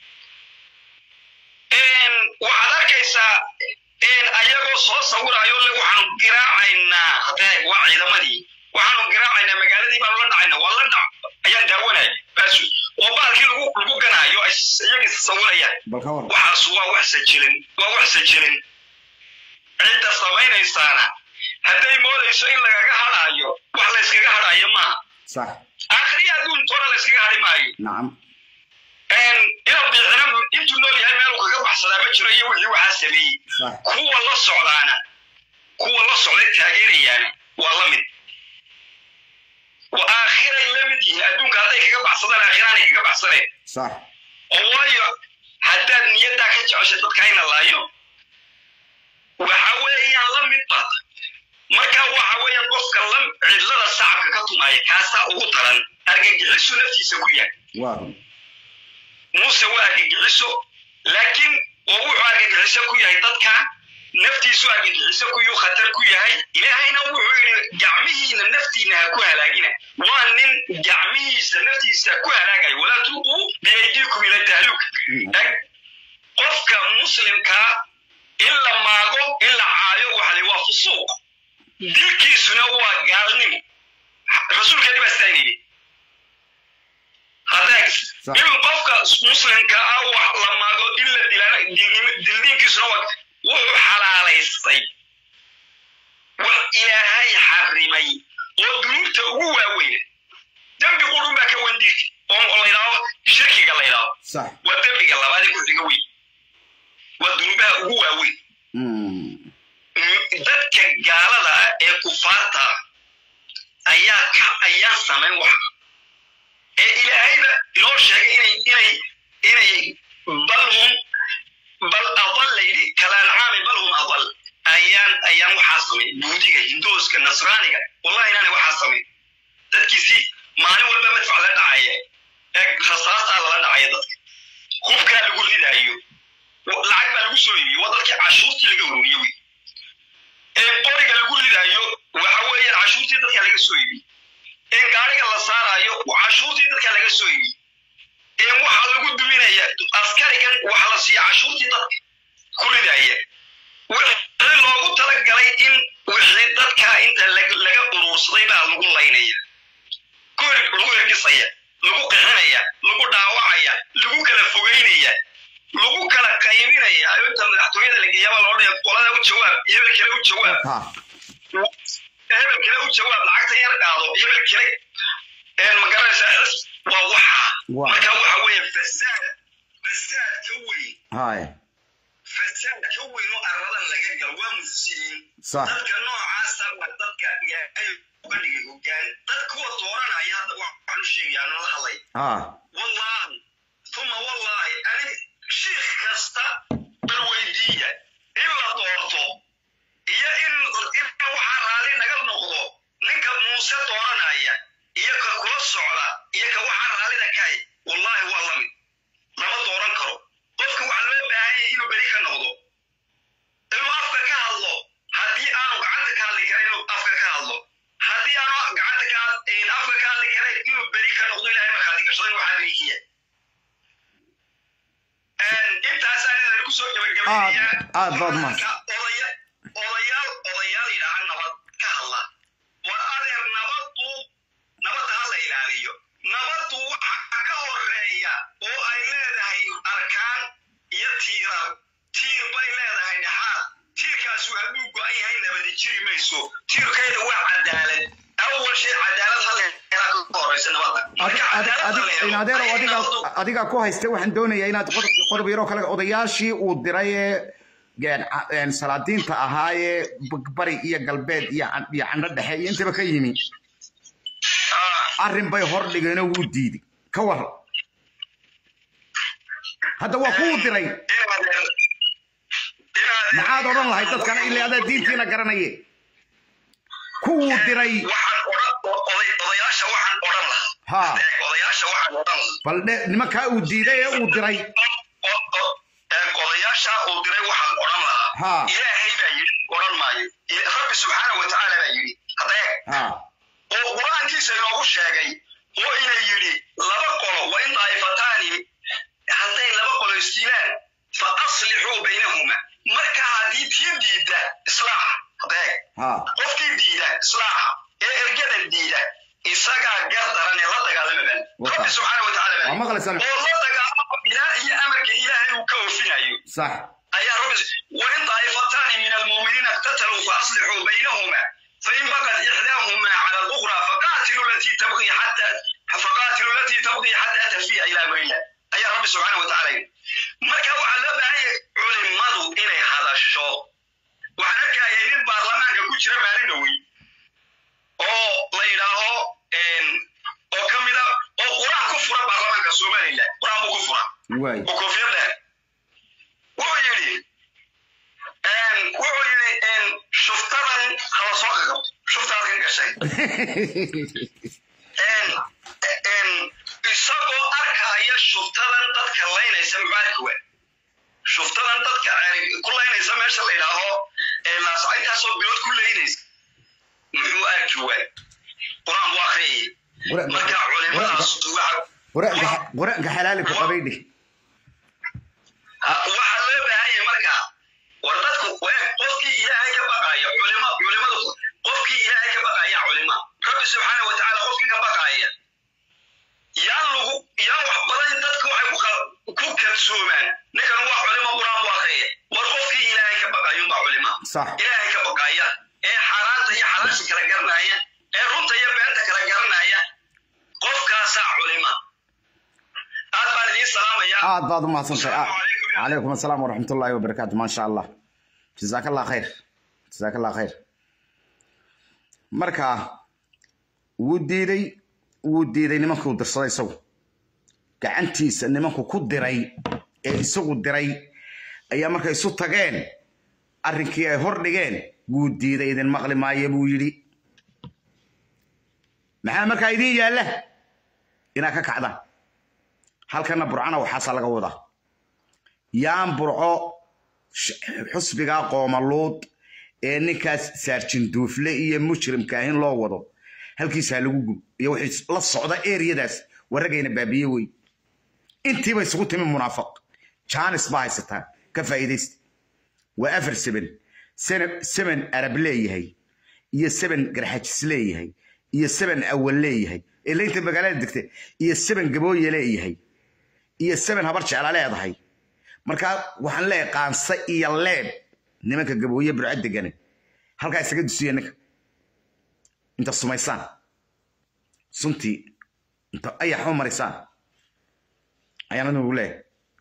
A: waxaad arkaysaa ayagoo soo sawirayo le waxaanu giraacaynaa hadeeg waa ciidamadii waxaanu giraacaynaa magaaladii baanu la dhacaynaa waa la dhac ayaan daawanaya bas oo baalkii lagu lagu ganaayo ay iyagii sawirayaan
B: bal ka war
A: waxaas waa wax sajilin waa wax sajilin cidda samaynaysaana hadday moodayso in lagaga hadhaayo wax layskaga hadhaayo maaha
B: صح
A: akhriya adduuntoona layskaga hadhi maayo
B: نعم
A: inaad biixina intuu nool yahay meel uu kaga baxsadaa ma jiro iyo wixii waxaa sameeyey
B: صح
A: kuwa la socdaana kuwa la socday taageerayaana waa la mid wa aakhiray la mid yihiin adduunka hadday kaga baxsadaan aakhiraanay kaga baxsaneen
B: صح
A: oo waayo haddaad niyaddaa ka jeceshay dadka ina laayo waxa weeyaan la mid baad marka waxa weeyaan qofka la cidlada sacabka ka tumaaya kaasaa ugu daran argagixisu naftiisa ku yahay
B: waa
A: muuse waa argagixiso laakiin oo wuxuu argagixiso ku yahay dadka naftiisu argagixiso kuyuu khatar ku yahay ilaahayna wuxuu yidhi gacmihiina naftiina ha ku halaagina waa nin gacmihiisa naftiisa ku halaagayo walaa tulquu biyaydiikum ila tahluuk eg qofka muslimkaa in la maago in la caayo waxali waa fusuuq dilkiisuna waa gaalnimo rasuulkeeni baa sidaa yidhi hadeeg
B: Sax.
A: in qofka muslimka ah wax la maago in la dilaana dilnimo- dildiinkiisuna waa wuxuu xalaalaystay wax ilaahay xarimay oo dunuubta ugu waaweyn dembi qurun baa ka wan dilka oo la yidhaahdo shirkiga la yidhaahdo
B: صح
A: waa dembiga labaad ee ku xiga weyn waa dunuubaha ugu waaweyn
B: مم.
A: dadka gaalada ah ee kufaarta ah ayaa ka ayaan samayn wax ee ilaahayba inoo sheegay inay inay inay bal hum bal adal layidhi kalaancaami bal hum adal ayaan ayaan waxaa samayn buudiga hindooska nasraaniga wallahi inaanay waxaa samayn dadkiisii maalin walba madfac la dhacaya ee rasaastaa lala dhacaya dadka hubkaa lagu ridaayo lacag baa lagu soo iibiyey waa dadkii cashuurtii laga ururiye wey ee qoriga lagu ridaayo waxa weeyaan cashuurtii dadka laga soo iibiyey ee gaariga la saarayo cashuurtii dadka laga soo iibiyey ee waxaa lagu duminaya askarigan waxa la siiya cashuurtii dadka ku ridaya wixii loogu talagalay in wixii dadka inta lag- laga uruursaday baa lagu laynaya ku hir- lagu hirgisaya lagu qixinaya lagu dhaawacaya lagu kala fogeynaya lagu kala qaybinaya inta madaxtooyada la geeyaba loo dhaya qolada u jawaab hebel kale u jawaab
B: ها
A: hebel kale u jawaab lacagta yar qaado hebel kale een ma garanaysaa xis waa waxa
B: Waa.
A: marka waxa weeye fasaad fasaad ka weyn
B: هاي
A: fasaad ka weyn oo aradan laga galo waa mufsidiin
B: صح
A: dadka noocaasa waa dadka ilaahay uga dhigay hogaan dad kuwa dooranaya hadda waxaan u sheegayaa nala hadlay
B: ها
A: والله ثم والله أنا شيخ كستا بالويدية إلا دورتو إيا إن إن وحا رالي نقل نقضو نكا موسى دورنا إيا إيا ككل الصعودة إيا كوحا رالي نكاي والله والله من لما دوران كرو قفك وعلمي بهاي إنو بريكا نقضو إنو أفكا كهالو هدي أنو قعدت كهالي كرين أفكا كهالو هدي أنو قعدت كهالي أفكا كهالي كرين إنو بريكا نقضو إلهي مخالي كشرين وحا بريكيا intaasaan idin ku soo gabagabaynayaa
B: Aad- aad baad mahadsan.
A: Marka odaya- odayaal odayaal yidhaaha nabad ka hadla war adeer nabadu nabadda ha la haysta nabadda marka cadaaladda la helo
B: adeero
A: ayay
B: adiga
A: nabaddu-
B: adiga ku haysta waxaan doonayaa inaad qodob qodob yaroo kale odayaashii uu diray ee een, a- een, salaadiinta ahaa ee b- bari iyo galbeed iyo can- iyo candho dhexe iyo intaba ka yimi
A: Ah,
B: arrin bay hor dhigeenoo wuu diiday ka war hadda waa kuu diray
A: inaad- inaad-
B: maxaad odhan lahayd dadkana ilaa adaa diintiina garanaye kuwuu diray
A: waxaan odhan oday- odayaasha waxaan odhan lahaa
B: Ha.
A: Eeg, odayaasha waxaan odhan lahaa
B: bal dhe nimankaa uu diiday ee uu diray
A: O- o- eeg, odayaasha uu diray waxaan odhan lahaa
B: Ha.
A: ilaahay baa yidhi odhan maayo Il- rabbi subxaana wa tacaala baa yidhi hadda eeg
B: ha
A: oo qur-aankiisa inoogu sheegay oo ina yidhi laba qolo wa in daa'ifataani hadday laba qolo isdiilaan fa aslixuu baynahuma marka haddii tii diidda islaax hadeeg
B: ha
A: qofkii diida islaaxa ee ergadan diida isagaa gar daran ee la dagaalamaban
B: Wata.
A: rabbi subxaana wa tacaala baa
B: Waa maqlaysaan.
A: oo la dagaalamo ilaa iyo amarka ilaahay uu ka oofinayo
B: sax
A: ayaa rabbi wain طائفتان من المؤمنين اقتتلوا فأصلحوا بينهما فإن بغت إحداهما على الأخرى فقاتلوا التي تبغي حتى فقاتلوا التي تبغي حتى تفيء إلى أمر الله أي رب سبحانه وتعالى marka waxaa loo baahanya culimadu inay hadasho waxaan arkaya nin baarlamaanka ku jira maalin dhowey oo la yidhaaho oo ka mida oo qur-aan ku fura baarlamaanka somaliland qur-aan buu ku fura
B: waay
A: oo koofiyadda wuxuu yidhi wuxuu yidhi shuftadan hala soo qaqab shuftaad ka gashay isagoo arkaya shuftadan dadka laynaysa muxuu arki waa shuftadan dadka ku laynaysa meesha la yidhaaho laasacintaasoo bilood ku laynaysa muxuu arki waa qur-aan buu akhriyay marka culimadaas waxa
B: qur-aanka xalaali ku qabay dhih
A: waxaa loo baahanya marka war dadku qofkii ilaahay ka baqaaya culima culimadu qofkii ilaahay ka baqaaya culima rabbi subxaana wa tacaala qofkii ka baqaaya yaan lagu yaan wax badan dadku waxay ku ku kadsoomaan ninkan waa culimo quraan buu akriya war qofkii ilaahay ka baqaaya unbaa culima
B: Sax.
A: ilaahay ka baqaaya ee xaaraanta iyo xalaasha kala garanaya ee runta iyo beenta kala garanaya qofkaasaa culima aad baan idiin salaamaya
B: aad baad u mahadsantahay
A: Assalaamu calaykum.
B: calaykum assalaam waraxmat ullaahi wabarakaatu maa sha allah jazaaka allah khayr jazaaka allah khayr marka wuu diiday wuu diiday nimankuu dirsaday isagu gacantiisa nimanku ku diray ee isagu diray ayaa markay isu tageen arrinkii ay hor dhigeen wuu diiday idin maqli maayo buu yidhi maxaa markaa idiin yaalla inaad ka kacdaan halkana burcana waxaasaa laga wadaa yaan burco sh- xusbigaa qoomaluud ee ninkaas saarjinduufle iyo mujrimka ahin loo wado halkiisaa lagu gub iyo wixii la socda eriyadaas warragayna baabiye wey intiiba isugu timi munaafiq jaanis baa haysataan ka faa'iidaysta waa afar seben Sene- seven arab leeyahay iyo seven garxajis leeyahay iyo seven awal leeyahay ee laynta magaalada degta iyo seven gabooye leeyahay iyo seven habar jecla leedahay markaa waxaan leeyahay qaanse iyo leeb nimanka gabooye burco degane halkaa isaga dusiya ninka inta sumaysaan suntii inta ayax u marisaan ayaan adigu leeyahay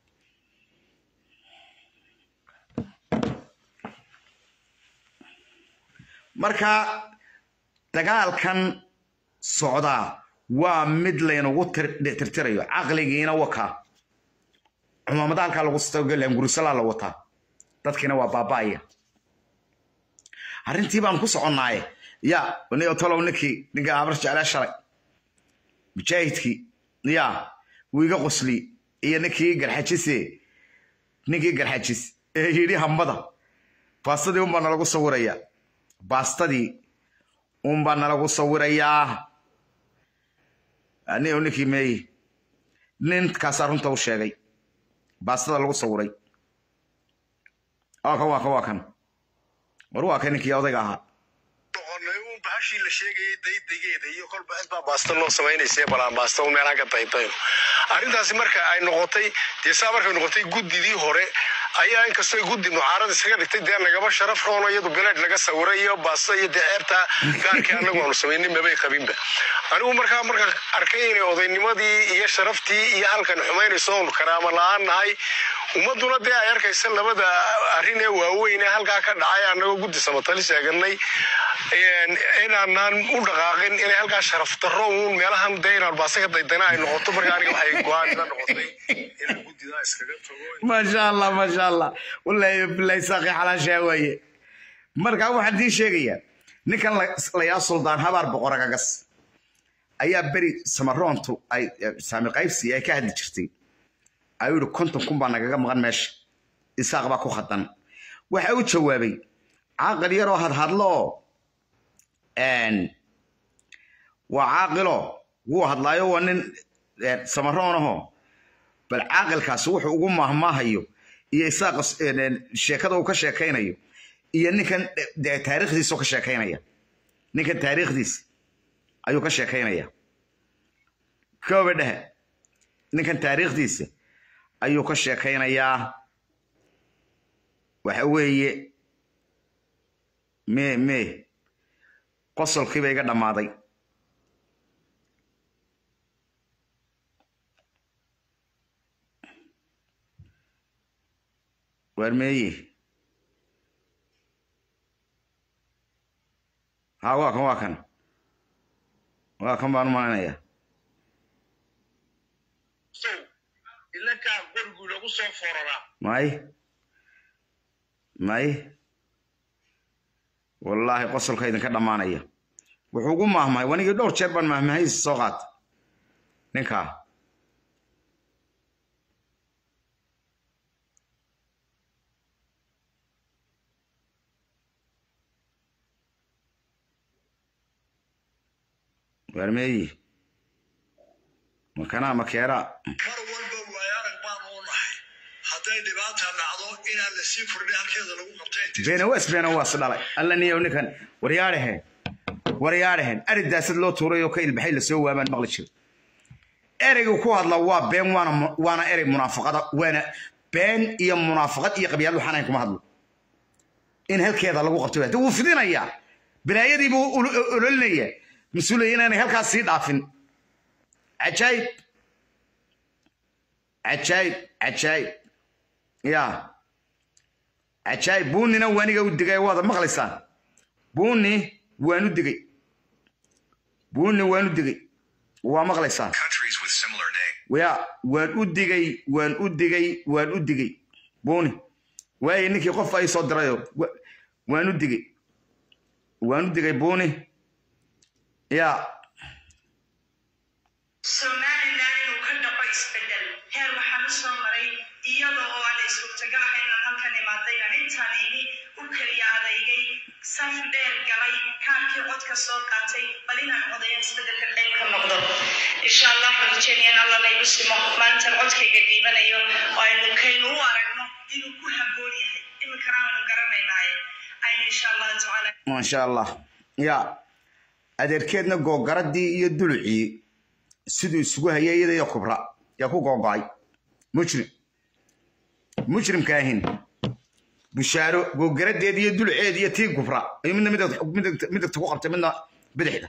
B: marka dagaalkan socdaa waa mid laynagu tir- tirtirayo caqligiina wakaa cumaamada halkaa lagu stoglan gurusalaa la wataa dadkiina waa baaba'aya arrintii baan ku soconnaaye ya ni tolow ninkii ninka habar jeclaa shalay mujaahidkii ya wuu iga qosli iyo ninkii garxajise ninkii garxajis ee yidhi hambada baastadii unbaa nalagu sawirayaa baastadii unbaa nalagu sawirayaa anigo ninkii meeye ninkaasaa runta u sheegay baastada lagu sawiray waa kan waa kan waa kan war waa kan ninkii odayga ahaa
F: noqonay uun bahashii la sheegayay daydageeda iyo kolba cid baa baasta loo samaynaysa balaan baasta un meelaan ka daydayno arrintaasi marka ay noqotay dee saa markay noqotay guddidii hore ayaa inkastoo guddi mucaarad iskaga dhigtay dee nagaba sharaf roono iyadu bileed laga sawiray iyo baasta iyo dee ceebta gaarkii annagu aanu samaynay mabay qabinba anigu markaa marka arkay inay odaynimadii iyo sharaftii iyo halkan xumaynayso oonu karaama la-aan nahay ummaduna dee ay arkaysa labada arrin ee waaweyn ee halkaa ka dhacay annagoo guddi samatali sheeganay inaanaan u dhaqaaqin inay halkaa sharaf darro uun meelahan dee inaan baase ka daydana ay noqoto marka aniga waxay go-aan ila noqotay inaan guddidaa iskaga tago
B: maasha allah maasha allah wallaahi bilahi saaqi xalaashaa waaye markaa waxaan idiin sheegayaa ninkan layaa suldaan habaar boqoragagas ayaa beri samaroontu ay saami qaybsi ay ka hadli jirtay ayuu yihi konton kun baa nagaga maqan meesha isaaq baa ku khadan waxa u jawaabay caaqil yaroo hadhadlo oo waa caaqilo wuu hadlaayo waa nin samaroon ahoo bal caaqilkaasi wuxuu ugu maahmaahayo iyo isaaqa sheekada uu ka sheekaynayo iyo ninkan taariikhdiisa ka sheekaynaya ninkan taariikhdiisa ayuu ka sheekaynaya kooba dhehe ninkan taariikhdiisa ayuu ka sheekaynayaa waxa weeye me me qosolkiiba iga dhammaaday waar meeye ha waa kan waa kan waa kan baan u malaynayaa
A: ilankaa qorigu lagu soo fororaa
B: may may wallaahi qosolka idinka dhammaanaya wuxuu ugu maahmahay wanigii dhowr jeer baan maahmahaysi soo qaata ninkaa waarmeeyi makanaa makeeraa
G: mar walba waayarag baan u nahay hadday dhibaata dhacdo inaan la sii furdhay halkeeda lagu qabtay
B: beenawas beenawas dhalay alla niyow ninkan waryaadhaheen waryaadhaheen ari daasad loo tuuray oo ka ilbaxay lasoo waabaan maqli jiro ereygu ku hadla waa been waana waana erey munaafaqada waana been iyo munaafaqad iyo qabyaad waxaan ahayn kuma hadlo in halkeeda lagu qabto hada wuu fidinayaa bilaayadii buu ololinaya mas-uulaya inaanay halkaas sii dhaafin cajaayib cajaayib cajaayib ya cajaayib buunina waaniga u digay waada maqlaysaan buuni waanu digay buuni waanu digay waa maqlaysaan
H: countries with similar names.
B: ya waan u digay waan u digay waan u digay buuni waaye ninkii qof ay soo dirayo wa- waan u digay waan u digay buuni ya
I: somalilan inuu ka dhaqo isbedel heer waxaan u soo maray iyada oo aan la suurtagal ahayn inaan halkan imaaday aan intaan imi u keliya adaygay saf dheer galay kaarkii codka soo qaatay bal inaan codayo isbedelka qayb ka noqdo insha allah waxaan rajeynaya in alla laygu simo maalintan codkayga dhiibanayo oo aynu kaynu u aragno inuu ku habboon yahay iminkana aanu garanaynaaye aynu insha allahu tacaala
B: maasha allah ya adeerkeedna googaradii iyo dulucii siduu isugu hayay iyada iyo kubra yaa ku googo'ay mujrim mujrimka ahin bushaaro googaradeed iyo duluceed iyo tii kubra ayuu midna midag- midag- midagta ku qabtay midna bidixda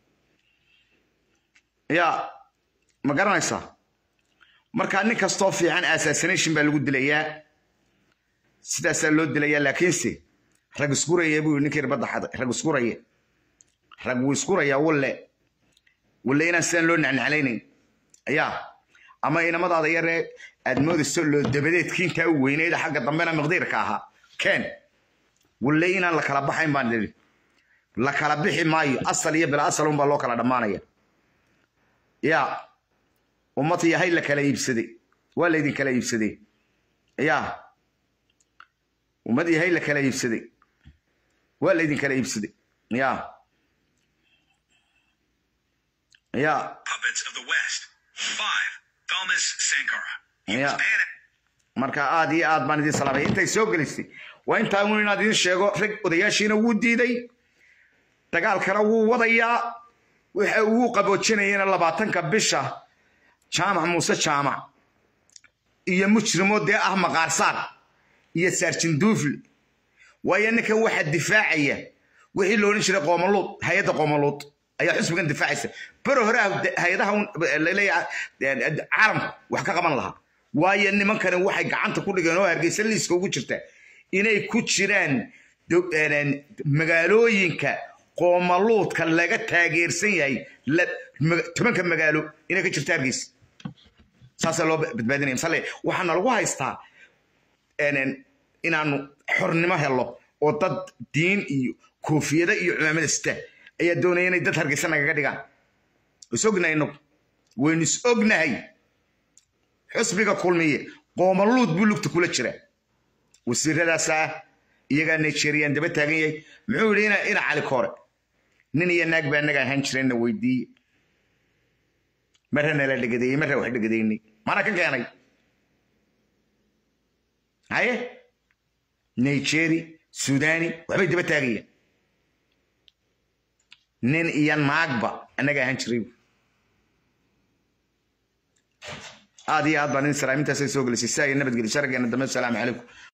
B: ya ma garanaysaa marka nin kastoo fiican assassination baa lagu dilayaa sidaasaa loo dilayaa laakiinse rag iskuraya buu yidhi ninkii ribadda xaday rag iskuraya rag wuu iskurayaa walle walle inaan sidaan loo nacnaclaynayn ayaa ama inamadaada yaree aad moodayso loo dabadeedkii intaa u weynayda xagga dambena miqdiirka ahaa keen walle inaan la kala baxayn baan idhi la kala bixi maayo asal iyo bila asal unbaa loo kala dhammaanaya yaa ummad yahay la kala iibsaday waa laydin kala iibsaday yaa ummad yahay la kala iibsaday waa laydin kala iibsaday yaa yaa
H: Puppets of the West. Five. Thomas Sankara. He was
B: Yeah.
H: banned
B: marka aad iyo aad baan idin salaamay intay soo gelisay waa intaa uun inaad idin sheego rag odayaashiina wuu diiday dagaalkana wuu wadayaa waxa uu qaboojinayana labaatanka bisha jaamac muuse jaamac iyo mujrimo dee ah maqaarsaar iyo saarjinduufle waayo ninkan waxaa difaacaya wixii la odhan jiray qoomaluud hay-adda qoomaluud ayaa xusbigan difaacaysa bero hore hay-adaha laleeyahay caalamku wax ka qaban lahaa waayo nimankani waxay gacanta ku dhigeen oo hargeysa liiska ugu jirta inay ku jiraan magaalooyinka qoomaluudka laga taageersan yahay tobanka magaalo inay ka jirto hargeysa saasaa loo badbaadinaya misale waxaana lagu haystaa inaanu xornimo helo oo dad diin iyo koofiyada iyo cumaamada sita ayaa doonaya inay dad hargeysa nagaga dhigaan is ognahay inagu waynu is ognahay xusbiga kulmiye qoomaluud buu lugta kula jira wasiiradaasaa iyagaa nigerian daba taagan yahay muxuu yidhi ina cali koore nin iyo naag baa naga ahaan jirayna weydiiye marra nala dhegadeeyey marra wax dhegadeynay mana ka keenay haye nigeri sudani waxbay daba taagayeen nin iyo naagba annaga ahaan jiray aad iyo aad baan idin salaamintaasay soo gelisay si ay nabadgeli shargeena dambe asalaamu calaykum